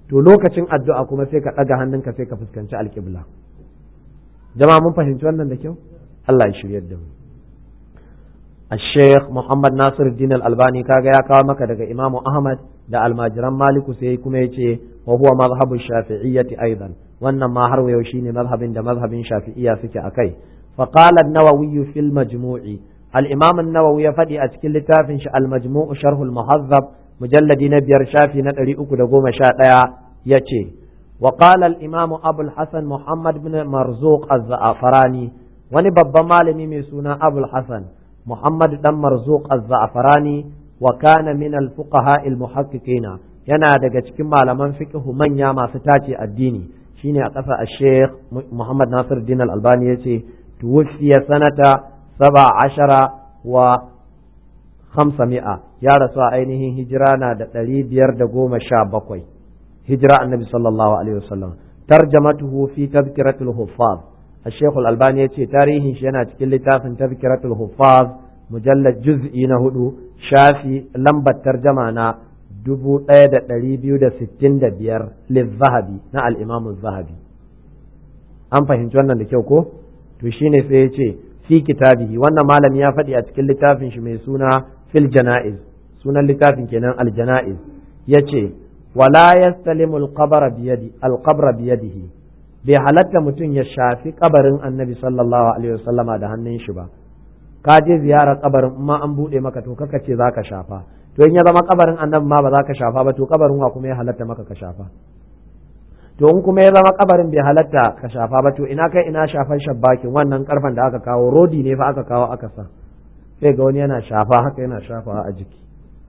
to lokacin addu'a kuma sai ka ɗaga hannunka sai ka fuskanci alƙibla jama'a mun fahimci wannan da kyau Allah ya shiryar da mu الشيخ محمد ناصر الدين الألباني كاغا يا كاو مكا daga إمام أحمد da almajiran maliku sai kuma yace wa huwa mazhabu shafi'iyyati aidan wannan ma har wayo shine mazhabin da mazhabin shafi'iyya suke akai fa qala an-nawawi fi al-majmu'i al-imam an-nawawi ya fadi a cikin littafin shi al-majmu' sharh al-muhazzab mujalladi na biyar shafi na 311 yace wa qala al-imam abu al-hasan muhammad ibn marzuq az-za'farani wani babban malami mai suna abu al-hasan محمد دم مرزوق الزعفراني وكان من الفقهاء المحققين yana daga cikin malaman fiqhu manya masu tace addini shine a ƙasa Sheikh Muhammad Nasir Din Al-Albani yace tuwfiya sanata saba ashara wa khamsami'a ya rasu a ainihin hijira na da ɗari biyar da goma sha bakwai hijira annabi sallallahu alaihi wasallam tarjamatuhu fi tazkiratul huffaz الشيخ الألباني يتي تاريخ شينا تكل لتافن تذكرة الحفاظ مجلد جزئي نهدو شافي لمبة ترجمة دبو ايدا تريبيو دا ستين دا بير للذهبي نا الإمام الذهبي أم فهمت وانا لكيوكو تشيني سيتي في كتابه وانا مالا يا فدي أتكل لتافن شميسونا في الجنائز سونا لتافن كنان الجنائز يتي ولا يستلم القبر بيدي القبر بيده bai halatta mutum ya shafi kabarin annabi sallallahu alaihi wasallama da hannun shi ba ka je ziyarar kabarin ma an bude maka to kaka ce zaka shafa to in ya zama kabarin annabi ma ba za ka shafa ba to kabarin wa kuma ya halatta maka ka shafa to in kuma ya zama kabarin bai halatta ka shafa ba to ina kai ina shafan shabbakin wannan karfan da aka kawo rodi ne fa aka kawo aka sa sai ga wani yana shafa haka yana shafawa a jiki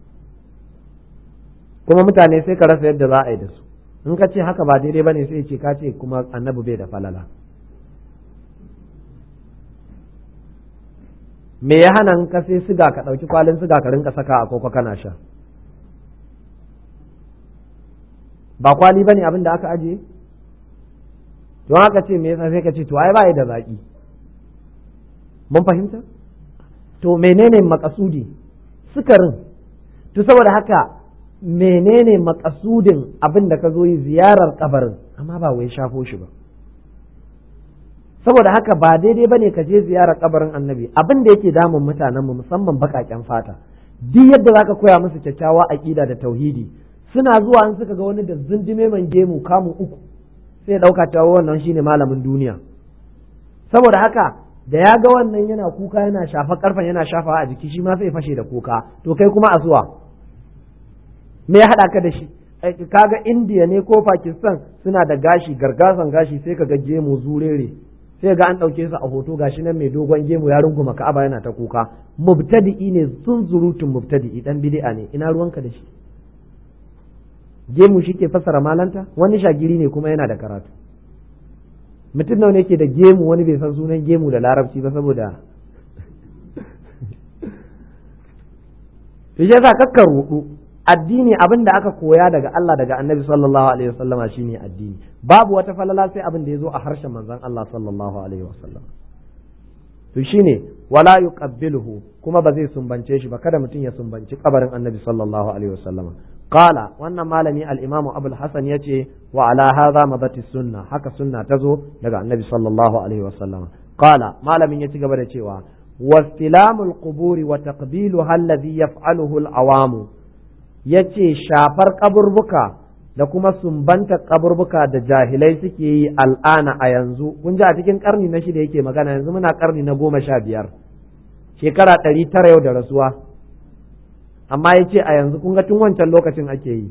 kuma mutane sai ka rasa yadda za a yi da su in ka ce haka ba daidai ba ne sai ce ka ce kuma annabi bai da falala me ya hana in ka sai siga ka ɗauki kwalin siga ka rinka saka a koko kana sha ba kwali ba ne abin da aka ajiye don haka ce me yasa sai ka ce to ai ba da zaƙi mun fahimta to menene makasudi sukarin to saboda haka menene makasudin abin da ka zo yi ziyarar kabarin amma ba wai shafo shi ba saboda haka ba daidai ba ne ka je ziyarar kabarin annabi abin da yake damun mutanenmu musamman baƙaƙen fata duk yadda za ka koya musu kyakkyawa aƙida da tauhidi suna zuwa in suka ga wani da zindime man gemu kamun uku sai ya ɗauka cewa wannan shine malamin duniya saboda haka da ya ga wannan yana kuka yana shafa karfen yana shafawa a jiki shi ma sai fashe da kuka to kai kuma a zuwa me ya haɗa ka da shi kaga indiya ne ko pakistan suna da gashi gargazan gashi sai ka ga gemu zurere sai ga an ɗauke su a hoto gashi nan mai dogon gemu ya runguma ka'aba yana ta kuka mubtadi'i ne zunzurutun mubtadi'i dan bid'a ne ina ruwanka da shi gemu shi ke fassara malanta wani shagiri ne kuma yana da karatu mutum nawa ne ke da gemu wani bai san sunan gemu da larabci ba saboda shi yasa kakka rudu addini abin da aka koya daga Allah daga Annabi sallallahu alaihi wasallama shine addini babu wata falala sai abin da yazo a harshen manzon Allah sallallahu alaihi wasallam to shine wala yuqabbiluhu kuma ba zai sumbance shi ba kada mutum ya sumbanci kabarin Annabi sallallahu alaihi wasallama qala wannan malami al-imam Abu al-Hasan yace wa ala hadha mabati sunna haka sunna tazo daga Annabi sallallahu alaihi wasallama qala malamin ya ci gaba da cewa واستلام القبور وتقبيلها الذي يفعله العوام yace shafar kaburbuka da kuma sumbanta kaburbuka da jahilai suke yi al'ana a yanzu kun ji a cikin karni na shida yake magana yanzu muna karni na goma sha biyar shekara ɗari tara yau da rasuwa amma ya ce a yanzu kun ga tun wancan lokacin ake yi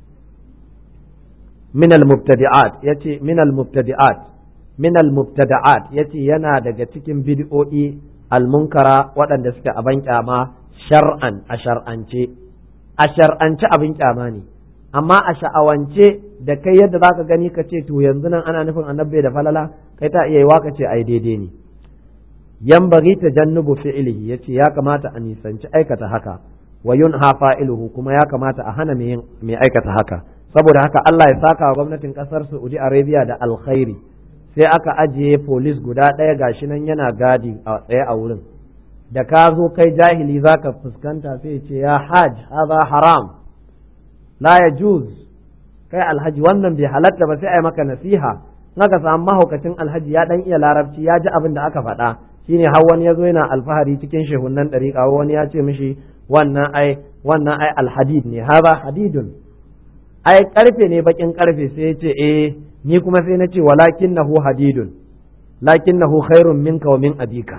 minal mubtadi'at yace minal mubtadi'at minal mubtada'at yace yana daga cikin bid'o'i almunkara waɗanda suke abin kyama shar'an a shar'ance a shar'ance abin kyama ne amma a sha'awance da kai yadda zaka gani ka ce to yanzu nan ana nufin annabi da falala kai ta iya yiwa ka ce ai daidai ne yan bari ta jannubu fi'ilihi yace ya kamata a nisanci aikata haka wa yunha fa'iluhu kuma ya kamata a hana mai aikata haka saboda haka Allah ya saka wa gwamnatin kasar Saudi Arabia da alkhairi sai aka ajiye polis guda ɗaya gashi nan yana gadi a tsaye a wurin da ka zo kai jahili za ka fuskanta sai ce ya hajj haza haram la ya juz kai alhaji wannan bai halatta ba sai a yi maka nasiha naka samu mahaukacin alhaji ya dan iya larabci ya ji abin da aka faɗa shine har wani ya zo yana alfahari cikin shehunan ɗariƙa wani ya ce mishi wannan ai wannan ai alhadid ne haza hadidun ai karfe ne bakin karfe sai ya ce eh ni kuma sai na ce walakinnahu hadidun lakinnahu khairun minka wa min abika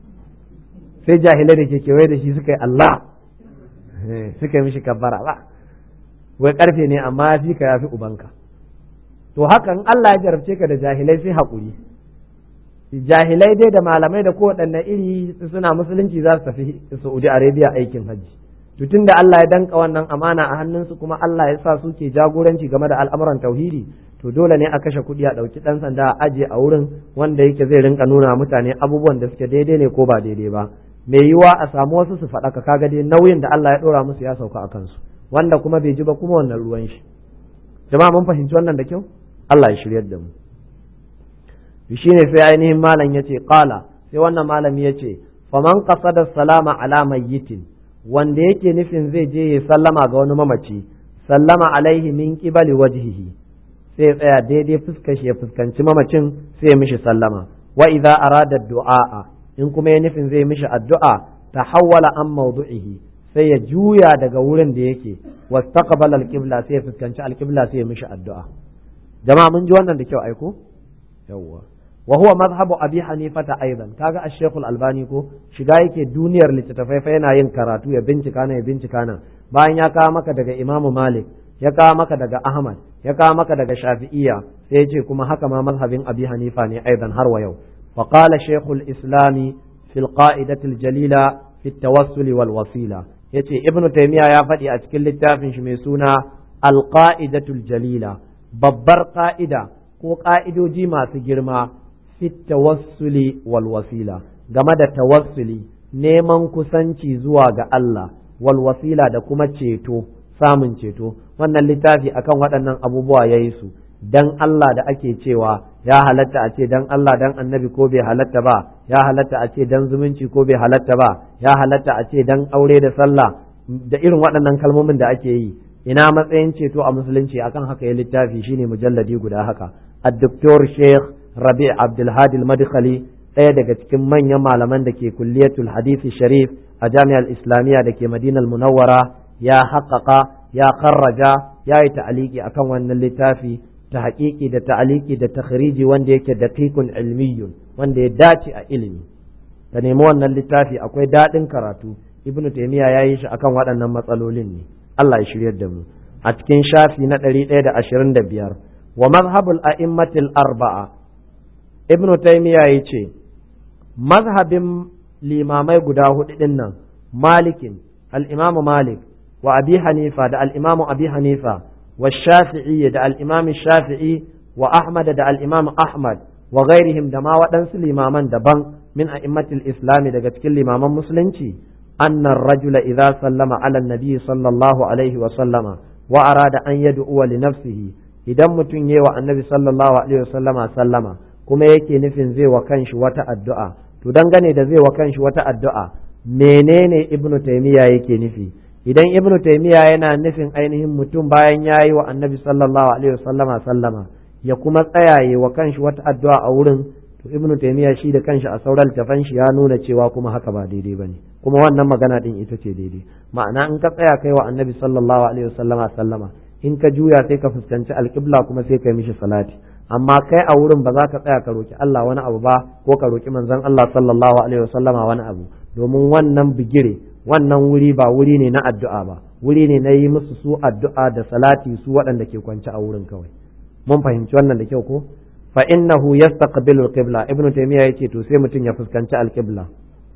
sai jahilai da ke kewaye da shi suka yi Allah suka yi mishi kabbara ba wai karfe ne amma ya fi ka ya fi ubanka to hakan Allah ya jarabce ka da jahilai sai haƙuri jahilai dai da malamai da kowaɗanne iri suna musulunci za su tafi Saudi Arabia aikin hajji to tunda Allah ya danka wannan amana a hannunsu kuma Allah ya sa su ke jagoranci game da al'amuran tauhidi to dole ne a kashe kuɗi a ɗauki ɗan sanda a aje a wurin wanda yake zai rinka nuna mutane abubuwan da suke daidai ne ko ba daidai ba mai yiwa a samu wasu su faɗaka kaga dai nauyin da Allah ya ɗora musu ya sauka a kansu wanda kuma bai ji ba kuma wannan ruwan shi jama'a mun fahimci wannan da kyau Allah ya shiryar da mu shi ne sai ainihin malam ya ce ƙala sai wannan malami ya ce faman qasada salama ala mayyitin wanda yake nufin zai je ya sallama ga wani mamaci sallama alaihi min qibali wajhihi sai tsaya daidai fuskar shi ya fuskanci mamacin sai ya mishi sallama wa idza arada du'a in kuma ya nufin zai mishi addu'a tahawwala an mawdu'ihi sai ya juya daga wurin da yake wastaqbala al-qibla sai ya fuskanci al-qibla sai ya mishi addu'a jama'a mun ji wannan da kyau aiko yawwa wa huwa madhhabu abi hanifata aidan kaga ash-shaykh al-albani ko shiga yake duniyar littattafai fa yana yin karatu ya bincika na ya bincika na bayan ya kawo maka daga imam malik ya kawo maka daga ahmad ya kawo maka daga shafi'iyya sai ya ce kuma haka ma madhhabin abi hanifa ne aidan har wa yau fa qala shaykh al-islami fi al-qa'idati al-jalila fi at-tawassul wal wasila yace ibnu taymiya ya faɗi a cikin littafin shi mai suna al-qa'idatu al-jalila babbar ƙa'ida ko ƙa'idoji masu girma fit tawassuli wal wasila game da tawassuli neman kusanci zuwa ga Allah wal wasila da kuma ceto samun ceto wannan littafi akan waɗannan abubuwa ya yi su dan Allah da ake cewa ya halatta a ce dan Allah dan annabi ko bai halatta ba ya halatta a ce dan zumunci ko bai halatta ba ya halatta a ce dan aure da sallah da irin waɗannan kalmomin da ake yi ina matsayin ceto a musulunci akan haka ya littafi shine mujalladi guda haka ad-doktor sheikh rabi' abdulhadi al-madkhali ɗaya daga cikin manyan malaman da ke kulliyatul hadisi sharif a jami'ar islamiyya da ke madinar munawwara ya haƙaƙa ya karraja ya yi ta'aliki akan wannan littafi ta haƙiƙi da ta'aliki da takhriji wanda yake daqiqun ilmiyyun wanda ya dace a ilimi ka nemi wannan littafi akwai daɗin karatu ibnu taymiya ya yi shi akan waɗannan matsalolin ne Allah ya shiryar da mu a cikin shafi na ɗari ɗaya da ashirin da biyar wa mazhabul a'immatil arba'a ibnu taymiya ya ce mazhabin limamai guda hudu ɗin nan malikin al-imamu malik wa abi hanifa da al-imamu abi hanifa wa shafi'i da al-imamu shafi'i wa ahmad da al-imamu ahmad wa ghairihim da ma waɗansu limaman daban min a'immatil islami daga cikin limaman musulunci أن الرجل إذا سلم على النبي صلى الله عليه وسلم وأراد أن يدعو لنفسه idan mutum yi wa annabi sallallahu alaihi wasallama sallama kuma yake nufin zai wa kanshi wata addu'a to dangane da zai wa kanshi wata addu'a menene ibnu taymiya yake nufi idan ibnu taymiya yana nufin ainihin mutum bayan ya yi wa annabi sallallahu alaihi wasallama sallama ya kuma tsayaye wa kanshi wata addu'a a wurin to ibnu taymiya shi da kanshi a sauran tafan shi ya nuna cewa kuma haka ba daidai bane kuma wannan magana din ita ce daidai ma'ana in ka tsaya kai wa annabi sallallahu alaihi wasallama sallama in ka juya sai ka fuskanci alƙibla kuma sai ka mishi salati amma kai a wurin ba za ka tsaya ka roki Allah wani abu ba ko ka roki manzon Allah sallallahu alaihi wasallama wani abu domin wannan bigire wannan wuri ba wuri ne na addu'a ba wuri ne na yi musu su addu'a da salati su waɗanda ke kwance a wurin kawai mun fahimci wannan da kyau ko fa innahu yastaqbilu al-qibla ibnu taymiya yace to sai mutum ya fuskanci al-qibla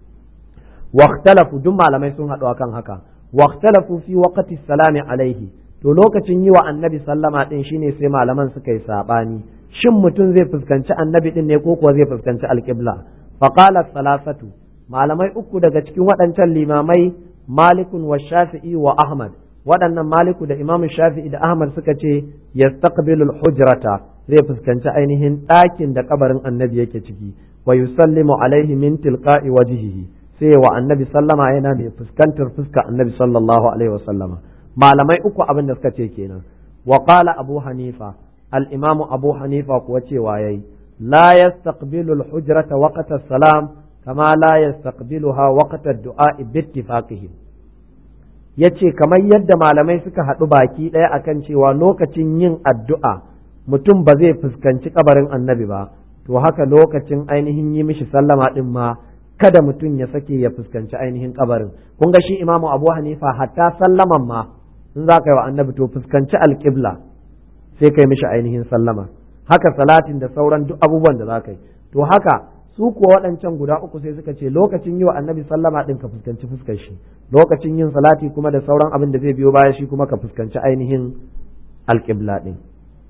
واختلفوا duk malamai sun haɗu akan haka واختلفوا في وقت السلام alaihi to lokacin yi wa annabi sallama din shine sai malaman suka yi sabani shin mutum zai fuskanci annabi din ne ko kuwa zai fuskanci alqibla fa qala salasatu malamai uku daga cikin waɗancan limamai malikun wa shafi'i wa ahmad waɗannan maliku da imamu shafi'i da ahmad suka ce yastaqbilu hujrata zai fuskanci ainihin ɗakin da kabarin annabi yake ciki wa yusallimu alaihi min tilqa'i wajhihi sai wa annabi sallama yana mai fuskantar fuska annabi sallallahu alaihi wasallama malamai uku abin da suka ce kenan wa qala abu hanifa al-imam abu hanifa kuwa cewa yayi la yastaqbilu al-hujrata waqta salam kama la yastaqbiluha waqta ad-du'a bi ittifaqihim yace kamar yadda malamai suka haɗu baki ɗaya akan cewa lokacin yin addu'a mutum ba zai fuskanci kabarin annabi ba to haka lokacin ainihin yi mishi sallama din ma kada mutum ya sake ya fuskanci ainihin kabarin kun ga shi imamu abu hanifa hatta sallaman ma in za ka yi wa annabi to fuskanci alƙibla sai kai mishi ainihin sallama haka salatin da sauran duk abubuwan da za ka yi to haka su kuwa waɗancan guda uku sai suka ce lokacin yi wa annabi sallama ɗin ka fuskanci fuskar shi lokacin yin salati kuma da sauran abin da zai biyo baya shi kuma ka fuskanci ainihin alƙibla ɗin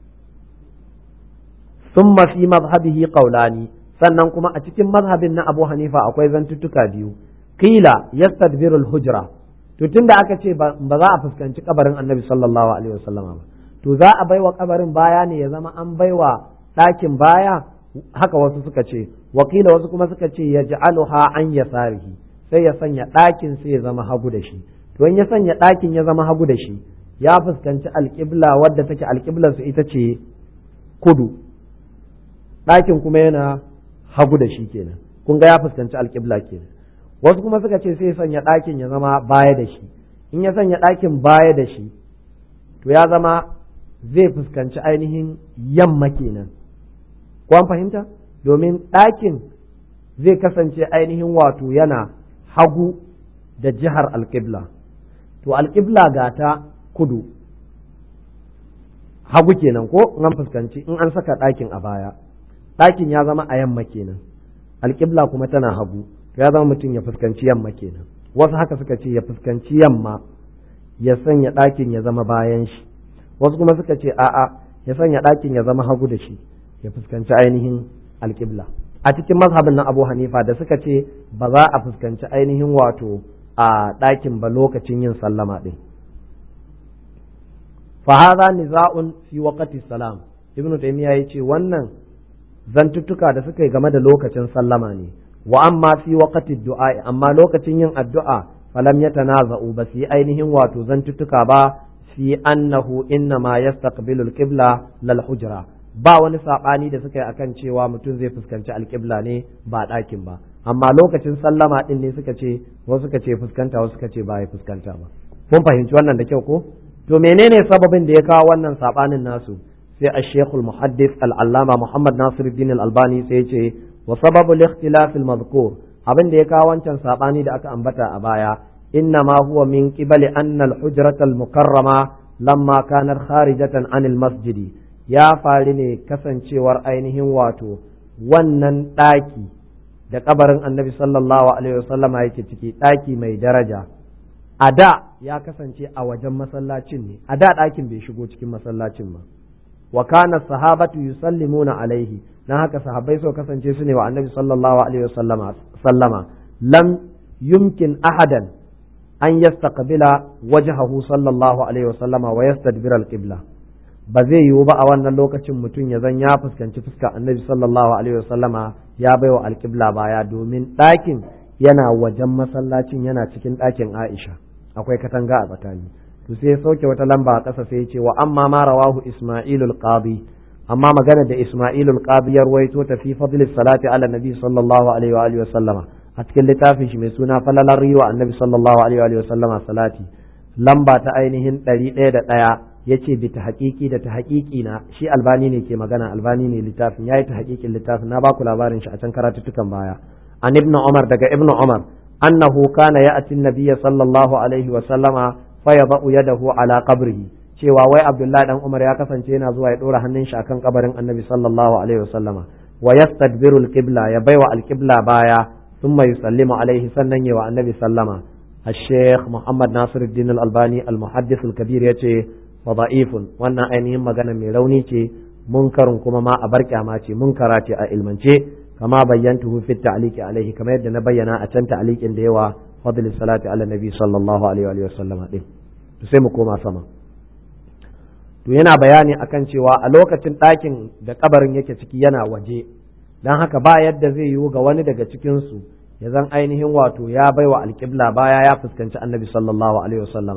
summa fi mazhabihi qawlani sannan kuma a cikin mazhabin na Abu Hanifa akwai zantuttuka biyu qila yastadbiru al-hujra to tunda aka ce ba za a fuskanci kabarin Annabi sallallahu alaihi wasallam ba to za a baiwa kabarin baya ne ya zama an baiwa ɗakin baya haka wasu suka ce wakila wasu kuma suka ce ya ja'aluha an yasarihi sai ya sanya ɗakin sai ya zama hagu da shi to in ya sanya ɗakin ya zama hagu da shi ya fuskanci alƙibla wadda take alƙiblar su ita ce kudu ɗakin kuma yana hagu da shi kenan kun ga ya fuskanci alƙibla kenan wasu kuma suka ce sai sanya ɗakin ya zama baya da shi in ya sanya ɗakin baya da shi to ya zama zai fuskanci ainihin yamma kenan ko an fahimta domin ɗakin zai kasance ainihin wato yana hagu da jihar alƙibla to alƙibla ga ta kudu hagu kenan ko in an fuskanci in an saka ɗakin a baya ɗakin ya zama a yamma kenan alƙibla kuma tana hagu ya zama mutum ya fuskanci yamma kenan wasu haka suka ce ya fuskanci yamma ya sanya ɗakin ya zama bayan shi wasu kuma suka ce a'a ya sanya ɗakin ya zama hagu da shi ya fuskanci ainihin alƙibla a cikin mazhabin na abu hanifa da suka ce ba za a fuskanci ainihin wato a ɗakin ba lokacin yin sallama ɗin fahaza niza'un fi waqti salam ibnu taymiya yace wannan zantuttuka da suka yi game da lokacin sallama ne wa amma fi waqti du'a amma lokacin yin addu'a falam yatanaza'u ba su yi ainihin wato zantuttuka ba fi annahu inna ma yastaqbilu al-qibla lal hujra ba wani sabani da suka yi akan cewa mutum zai fuskanci alƙibla ne ba ɗakin ba amma lokacin sallama din ne suka ce wasu suka ce fuskanta wasu suka ce ba ya fuskanta ba mun fahimci wannan da kyau ko to menene sababin da ya kawo wannan sabanin nasu sai al-Sheikh al-Muhaddith al-Allama Muhammad Nasiruddin al-Albani sai ya ce wa sababu al-ikhtilaf al-madhkur abin da ya kawo wancan sabani da aka ambata a baya inna ma huwa min qibali anna al-hujrata al-mukarrama lamma kanat kharijatan an al-masjid ya faru ne kasancewar ainihin wato wannan ɗaki da kabarin annabi sallallahu alaihi wasallama yake ciki ɗaki mai daraja a da ya kasance a wajen masallacin ne a da ɗakin bai shigo cikin masallacin ba wa kana sahabatu yusallimuna alaihi dan haka sahabbai so kasance su ne wa annabi sallallahu alaihi wasallama sallama lam yumkin ahadan an yastaqbila wajhahu sallallahu alaihi wasallama wa yastadbira alqibla ba zai yiwu ba a wannan lokacin mutum ya zan ya fuskanci fuska annabi sallallahu alaihi wasallama ya baiwa alqibla baya domin ɗakin yana wajen masallacin yana cikin ɗakin Aisha akwai katanga a tsakani to sai sauke wata lamba a ƙasa sai ya ce wa amma ma rawahu Isma'ilul Qadi amma magana da Isma'ilul Qadi ya ruwaito ta fi fadl salati ala nabi sallallahu alaihi wa alihi sallama a cikin littafin shi mai suna falalar riwa annabi sallallahu alaihi wa alihi sallama salati lamba ta ainihin ɗari ɗaya da ɗaya ya ce bi ta haƙiƙi da ta haƙiƙi na shi albani ne ke magana albani ne littafin ya yi ta haƙiƙin littafin na baku labarin shi a can karatuttukan baya an ibnu umar daga ibnu umar annahu kana ya'ti nabiyya sallallahu alaihi wa sallama fa yada'u yadahu ala qabrihi cewa wai abdullahi dan umar ya kasance yana zuwa ya dora hannun shi akan kabarin annabi sallallahu alaihi wa sallama wa yastadbiru alqibla ya baiwa alqibla baya thumma yusallimu alaihi sannan yawa annabi sallama الشيخ محمد ناصر الدين الألباني المحدث الكبير يتي وضعيف wannan ainihin magana mai rauni ce munkarin kuma ma a bar kyama ce munkara ce a ilmance kama bayyantuhu fi ta'liqi alaihi kamar yadda na bayyana a can ta'liqin da yawa fadl salati ala nabi sallallahu alaihi wa sallama din to sai mu koma sama to yana bayani akan cewa a lokacin ɗakin da kabarin yake ciki yana waje dan haka ba yadda zai yiwu ga wani daga cikin su ya zan ainihin wato ya baiwa alƙibla baya ya fuskanci annabi sallallahu alaihi wasallama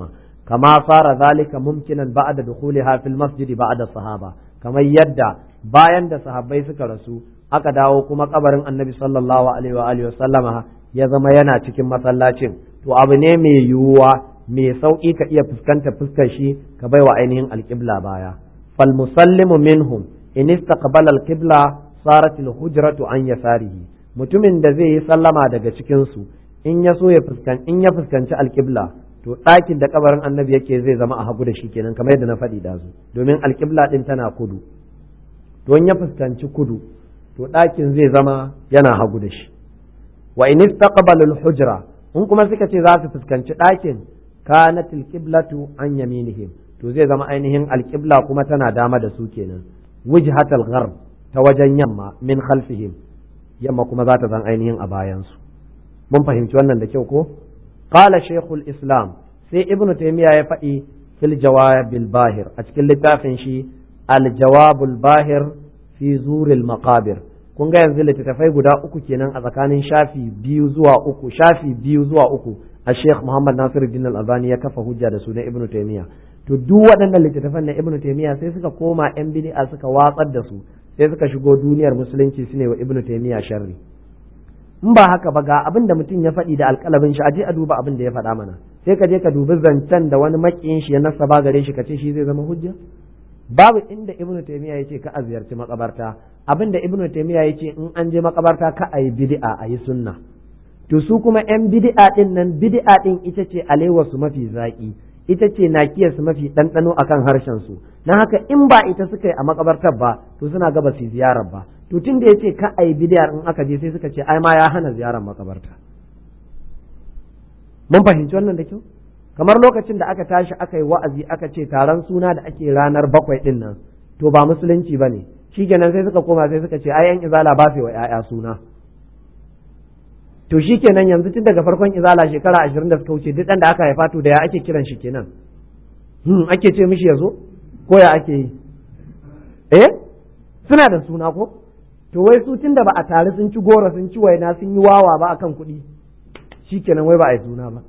kama fara zalika mumkinan ba'da dukhuliha fil masjid ba'da sahaba kamar yadda bayan da sahabbai suka rasu aka dawo kuma kabarin annabi sallallahu alaihi wa alihi wasallama ya zama yana cikin masallacin to abu ne mai yiwuwa mai sauki ka iya fuskanta fuskar shi ka baiwa ainihin alqibla baya fal musallimu minhum in istaqbala alqibla sarat alhujratu an yasarihi mutumin da zai yi sallama daga cikin su in ya so ya fuskan in ya fuskanci alqibla to ɗakin da kabarin annabi yake zai zama a hagu da shi kenan kamar yadda na faɗi dazu domin alqibla din tana kudu don ya fuskanci kudu to ɗakin zai zama yana hagu da shi wa in istaqbalu hujra in kuma suka ce za su fuskanci ɗakin kanat alqiblatu an yaminihim to zai zama ainihin alqibla kuma tana dama da su kenan wujhatal gharb ta wajen yamma min khalfihim yamma kuma za ta zan ainihin a bayansu mun fahimci wannan da kyau ko qala shaykhul islam sai ibnu taymiya ya faɗi fil jawabil bahir a cikin littafin shi al jawabul bahir fi zuril maqabir kun ga yanzu littattafai guda uku kenan a tsakanin shafi biyu zuwa uku shafi biyu zuwa uku a sheikh muhammad nasiruddin al-albani ya kafa hujja da su na ibnu taymiya to duk waɗannan littattafan na ibnu taymiya sai suka koma yan bid'a suka watsar da su sai suka shigo duniyar musulunci su ne wa ibnu taymiya sharri in ba haka ba ga abin da mutum ya faɗi da alƙalamin shi aje a duba abin da ya faɗa mana sai ka je ka dubi zancen da wani makiyin shi ya nasaba gare shi ka ce shi zai zama hujja babu inda ibnu taymiya yace ka a ziyarci makabarta abin da ibnu taymiya yace in an je makabarta ka a yi bid'a a yi sunna to su kuma yan bid'a din nan bid'a din ita ce alewa su mafi zaki ita ce nakiyar su mafi ɗanɗano akan harshen su na haka in ba ita suka yi a makabartar ba to suna gaba su ziyarar ba to tun da yace ka a yi bid'ar in aka je sai suka ce ai ma ya hana ziyarar makabarta mun fahimci wannan da kyau kamar lokacin da aka tashi aka yi wa'azi aka ce taron suna da ake ranar bakwai din nan to ba musulunci ba ne shikenan sai suka koma sai suka ce ai yan izala ba wa ‘ya'ya suna to shikenan yanzu tun daga farkon izala shekara ashirin da suka wuce duk ɗan da aka haifa to da ya ake kiran shi kenan hmm, ake ce mishi ya zo ko ya ake yi eh suna da suna ko to wai su tun da ba a tare sun ci goro sun ci waina sun yi wawa ba akan kuɗi shikenan wai ba a yi suna ba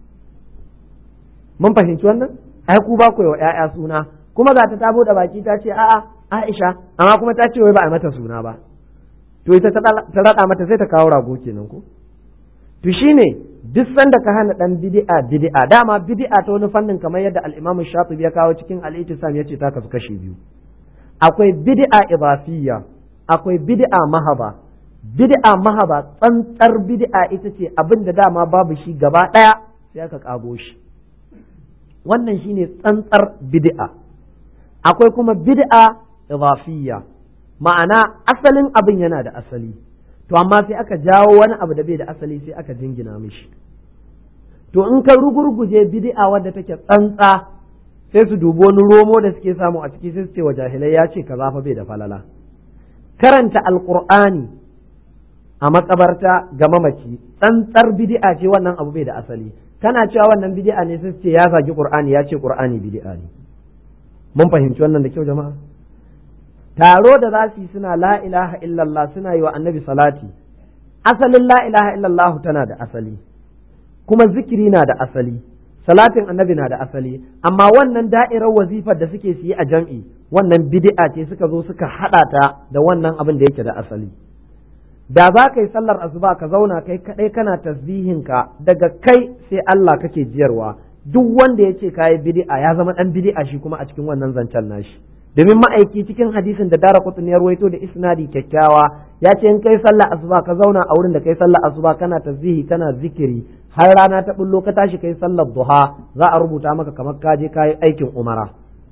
mun fahimci wannan ai ku ba ku wa ƴaƴa suna kuma ga ta ta bude baki ta ce a'a Aisha amma kuma ta ce wai ba a mata suna ba to ita ta rada mata sai ta kawo rago kenan ko to shine duk sanda ka hana dan bid'a bid'a dama bid'a ta wani fannin kamar yadda al-Imam Shatibi ya kawo cikin al-Ittisam yace ta kasu kashi biyu akwai bid'a idafiyya akwai bid'a mahaba bid'a mahaba tsantsar bid'a ita ce abin da dama babu shi gaba daya sai aka kago shi wannan shine tsantsar bid'a akwai kuma bid'a idafiyya ma'ana asalin abin yana da asali to amma sai aka jawo wani abu da bai da asali sai aka jingina mishi to in ka rugurguje bid'a wadda take tsantsa sai su dubi wani romo da suke samu a ciki sai su ce wa jahilai ya ce kaza fa bai da falala karanta alqur'ani a makabarta ga mamaci tsantsar bid'a ce wannan abu bai da asali kana cewa wannan bid'a ne sai ce ya zagi qur'ani ya ce qur'ani bid'a ne mun fahimci wannan da kyau jama'a taro da za su yi suna la ilaha illallah suna yi wa annabi salati asalin la ilaha illallah tana da asali kuma zikiri na da asali salatin annabi na da asali amma wannan da'irar wazifar da suke su yi a jam'i wannan bid'a ce suka zo suka hada ta da wannan abin da yake da asali da za ka yi sallar asuba ka zauna kai kadai kana tasbihin ka daga kai sai Allah kake jiyarwa duk wanda ya ce kayi bid'a ya zama dan bid'a shi kuma a cikin wannan zancen nashi domin ma'aiki cikin hadisin da dara kutun ya ruwaito da isnadi kyakkyawa ya ce in kai sallar asuba ka zauna a wurin da kai sallar asuba kana tasbihi kana zikiri har rana ta bullo ka tashi kai sallar duha za a rubuta maka kamar ka je kayi aikin umara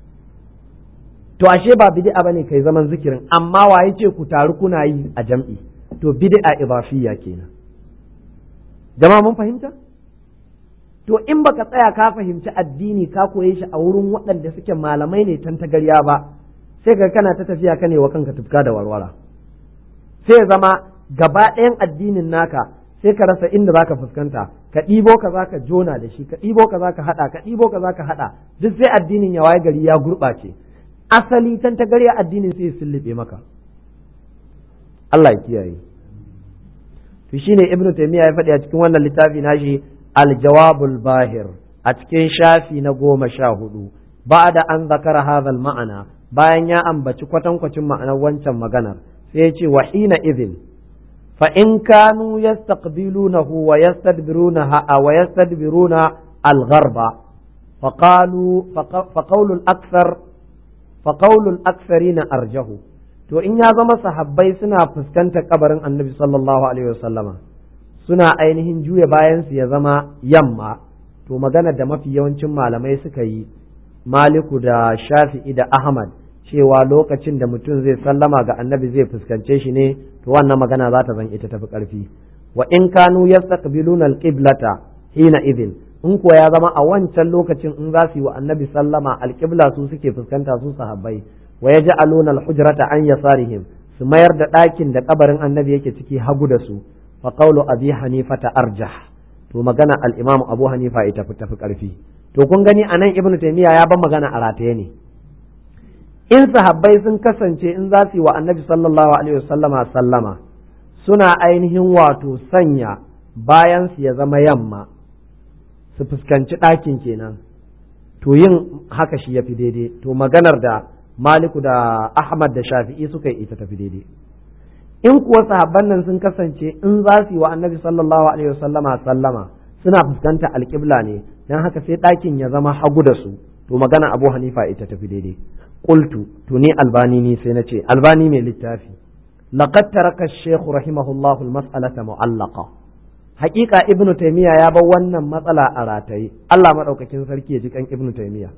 to ashe ba bid'a bane kai zaman zikirin amma waye ce ku taru kuna yi a jam'i to bid'a idafiyya kenan jama'a mun fahimta to in baka tsaya ka fahimci addini ka koye shi a wurin waɗanda suke malamai ne tantagarya ba sai ka kana ta tafiya ka ne wa kanka tufka da warwara sai zama gaba ɗayan addinin naka sai ka rasa inda zaka fuskanta ka ɗibo ka zaka jona da shi ka ɗibo ka zaka haɗa ka ɗibo ka zaka haɗa duk sai addinin ya waye gari ya gurɓace asali tantagarya addinin sai ya sullube maka Allah ya kiyaye to shine ibnu taymiya ya faɗi a cikin wannan littafi nashi aljawabul bahir a cikin shafi na goma sha hudu ba'da an zakara hadha ma'ana bayan ya ambaci kwatankwacin ma'anar wancan maganar sai ya ce wa hina idhin fa in kanu yastaqbilunahu wa yastadbirunaha wa yastadbiruna al-gharba فقالوا فقول الأكثر فقول الأكثرين أرجه to in ya zama sahabbai suna fuskantar kabarin annabi sallallahu alaihi wasallama suna ainihin juya bayansu ya zama yamma to magana da mafi yawancin malamai suka yi maliku da shafi'i da ahmad cewa lokacin da mutum zai sallama ga annabi zai fuskance shi ne to wannan magana za ta zan ita tafi karfi wa in kanu yastaqbiluna alqiblata hina idin in kuwa ya zama a wancan lokacin in za su yi wa annabi sallama alƙibla su suke fuskanta su sahabbai wa ya ja'aluna al-hujrata an yasarihim su mayar da ɗakin da kabarin annabi yake ciki hagu da su fa qawlu abi hanifa ta arjah to magana al-imam abu hanifa ita fi tafi karfi to kun gani anan ibnu taymiya ya ban magana a rataye ne in sahabbai sun kasance in za su yi wa annabi sallallahu alaihi wasallama sallama suna ainihin wato sanya bayan su ya zama yamma su fuskanci ɗakin kenan to yin haka shi ya fi daidai to maganar da maliku da ahmad da shafi'i suka yi ita tafi daidai in kuwa sahabban nan sun kasance in za su yi wa annabi sallallahu alaihi wasallama sallama suna fuskanta alƙibla ne don haka sai ɗakin ya zama hagu da su to magana abu hanifa ita tafi daidai qultu to ni albani ni sai na ce albani mai littafi laqad taraka ash-shaykh rahimahullahu al-mas'alata mu'allaqa hakika ibnu taymiya ya bar wannan matsala a rataye Allah madaukakin sarki ya ji kan ibnu taymiya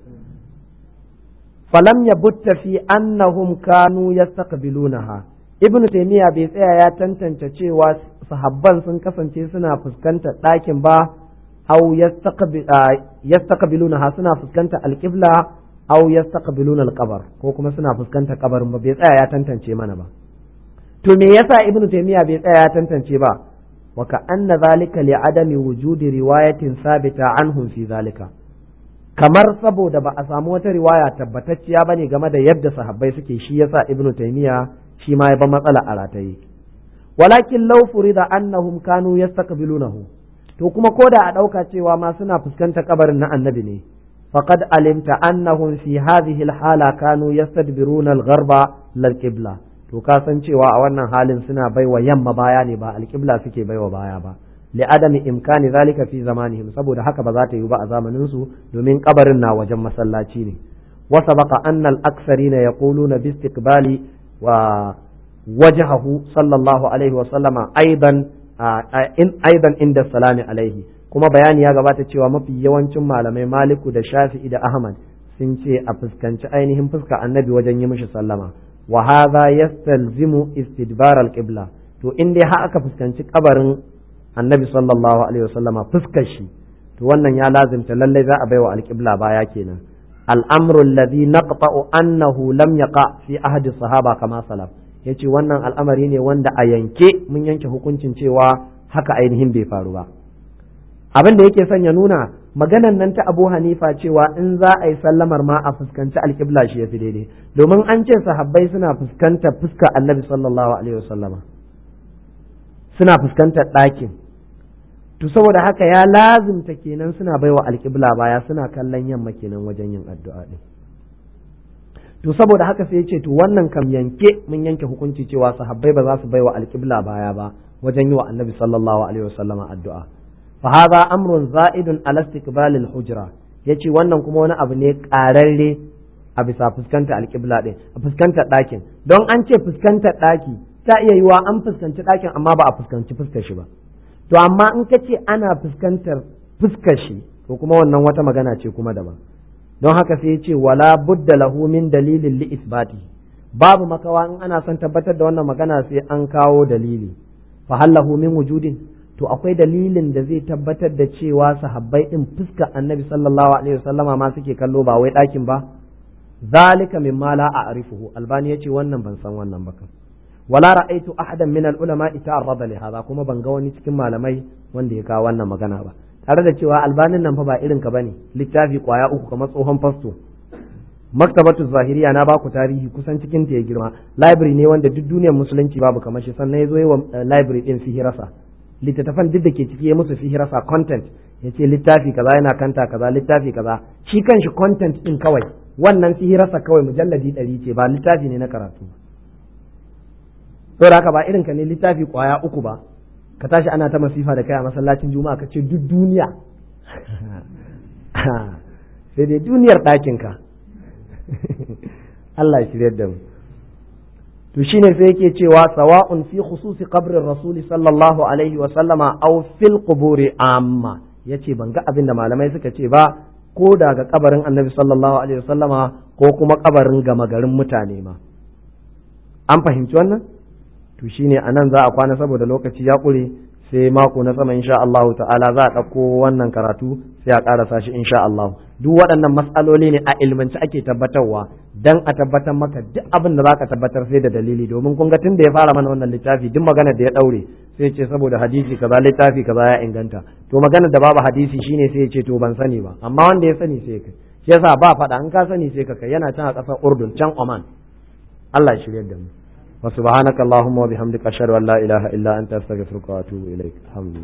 falam yabutta fi annahum kanu yastaqbilunaha ibnu taymiya bai tsaya ya tantance cewa sahabban sun kasance suna fuskantar ɗakin ba au yastaqbilunaha suna fuskantar alqibla au yastaqbiluna alqabar ko kuma suna fuskantar kabarin ba bai tsaya ya tantance mana ba to me yasa ibnu taymiya bai tsaya ya tantance ba وكأن ذلك لعدم وجود رواية ثابتة عنهم في ذلك kamar saboda ba a samu wata riwaya tabbatacciya bane game da yadda sahabbai suke shi yasa ibnu taymiya shi ma ya ba matsala a rataye walakin law furida annahum kanu yastaqbilunahu to kuma koda a dauka cewa ma suna fuskantar kabarin na annabi ne faqad alimta annahum fi hadhihi alhala kanu yastadbiruna al-gharba lal qibla to ka san cewa a wannan halin suna baiwa yamma baya ne ba alƙibla suke baiwa baya ba li adami imkani zalika fi zamanihim saboda haka ba za ta yi ba a zamanin su domin kabarin na wajen masallaci ne wa sabaqa anna al-aktharina yaquluna bi istiqbali wa wajhahu sallallahu alaihi wa sallama aidan in aidan inda salami alaihi kuma bayani ya gabata cewa mafi yawancin malamai maliku da shafi'i da ahmad sun ce a fuskanci ainihin fuska annabi wajen yi mishi sallama wa hadha yastalzimu istidbar al-qibla to in dai har aka fuskanci kabarin annabi sallallahu alaihi wasallama fuskar shi to wannan ya lazimta lallai za a baiwa al-qibla baya kenan al-amru alladhi naqta'u annahu lam yaqa fi ahdi sahaba kama salaf yace wannan al'amari ne wanda a yanke mun yanke hukuncin cewa haka ainihin bai faru ba abin da yake son ya nuna maganan nan ta Abu Hanifa cewa in za a yi sallamar ma a fuskanci alƙibla shi ya fi daidai domin an ce sahabbai suna fuskantar fuska annabi sallallahu alaihi wasallama suna fuskantar ɗakin to saboda haka ya lazimta kenan suna baiwa alƙibla baya suna kallon yamma kenan wajen yin addu'a din to saboda haka sai ya ce to wannan kam yanke mun yanke hukunci cewa sahabbai ba za su baiwa alƙibla baya ba wajen yi wa annabi sallallahu alaihi wasallama addu'a فهذا أمر زائد على استقبال الحجرة yace wannan kuma wani abu ne ƙararre a bisa fuskanta alƙibla ɗin a fuskanta ɗakin don an ce fuskanta ɗaki ta iya yiwa an fuskanci ɗakin amma ba a fuskanci fuskar shi ba to amma in ka ce ana fuskantar fuskar shi to kuma wannan wata magana ce kuma daban don haka sai ya ce wala budda lahu min dalilin li isbati babu makawa in ana son tabbatar da wannan magana sai an kawo dalili fa hallahu min wujudin to akwai dalilin da zai tabbatar da cewa sahabbai din fuska annabi sallallahu alaihi wasallama ma suke kallo ba wai ɗakin ba zalika mimma la a'rifuhu albani yace wannan ban san wannan ba kan wala ra'aitu ahadan min al-ulama ta'arrada li hadha kuma ban ga wani cikin malamai wanda ya kawo wannan magana ba tare da cewa albanin nan fa ba irin ka bane littafi kwaya uku kamar tsohon fasto maktabatu zahiriya na baku tarihi kusan cikin ta ya girma library ne wanda duk duniyar musulunci babu kamar shi sannan ya zo yi wa library din sihirasa littattafan duk da ke ciki ya musu sihirasa content ya ce littafi kaza yana kanta kaza littafi kaza shi kanshi content din kawai wannan sihirarsa kawai mujalladi ɗari ce ba littafi ne na karatu saboda haka ba irin ka ne littafi kwaya uku ba ka tashi ana ta masifa da kai a masallacin juma'a ka ce duk duniya sai dai duniyar ɗakinka Allah shirya da mu to shine sai yake cewa sawa'un fi khususi qabrin rasuli sallallahu alaihi wa sallama aw fil quburi amma yace ban ga abin da malamai suka ce ba ko daga kabarin annabi sallallahu alaihi wa sallama ko kuma kabarin gama garin mutane ma an fahimci wannan to shine anan za a kwana saboda lokaci ya ƙure sai mako na sama insha Allah ta'ala za a ɗauko wannan karatu sai a ƙarasa shi insha Allah duk waɗannan matsaloli ne a ilmanci ake tabbatarwa dan a tabbatar maka duk abin da zaka tabbatar sai da dalili domin kun ga tun da ya fara mana wannan littafi duk magana da ya ɗaure sai ce saboda hadisi kaza littafi kaza ya inganta to magana da babu hadisi shine sai ya ce to ban sani ba amma wanda ya sani sai kai shi yasa ba faɗa in ka sani sai ka kai yana can a ƙasar Urdun can Oman Allah ya shiryar da mu وسبحانك اللهم وبحمدك أشهد أن لا إله إلا أنت أستغفرك وأتوب إليك الحمد لله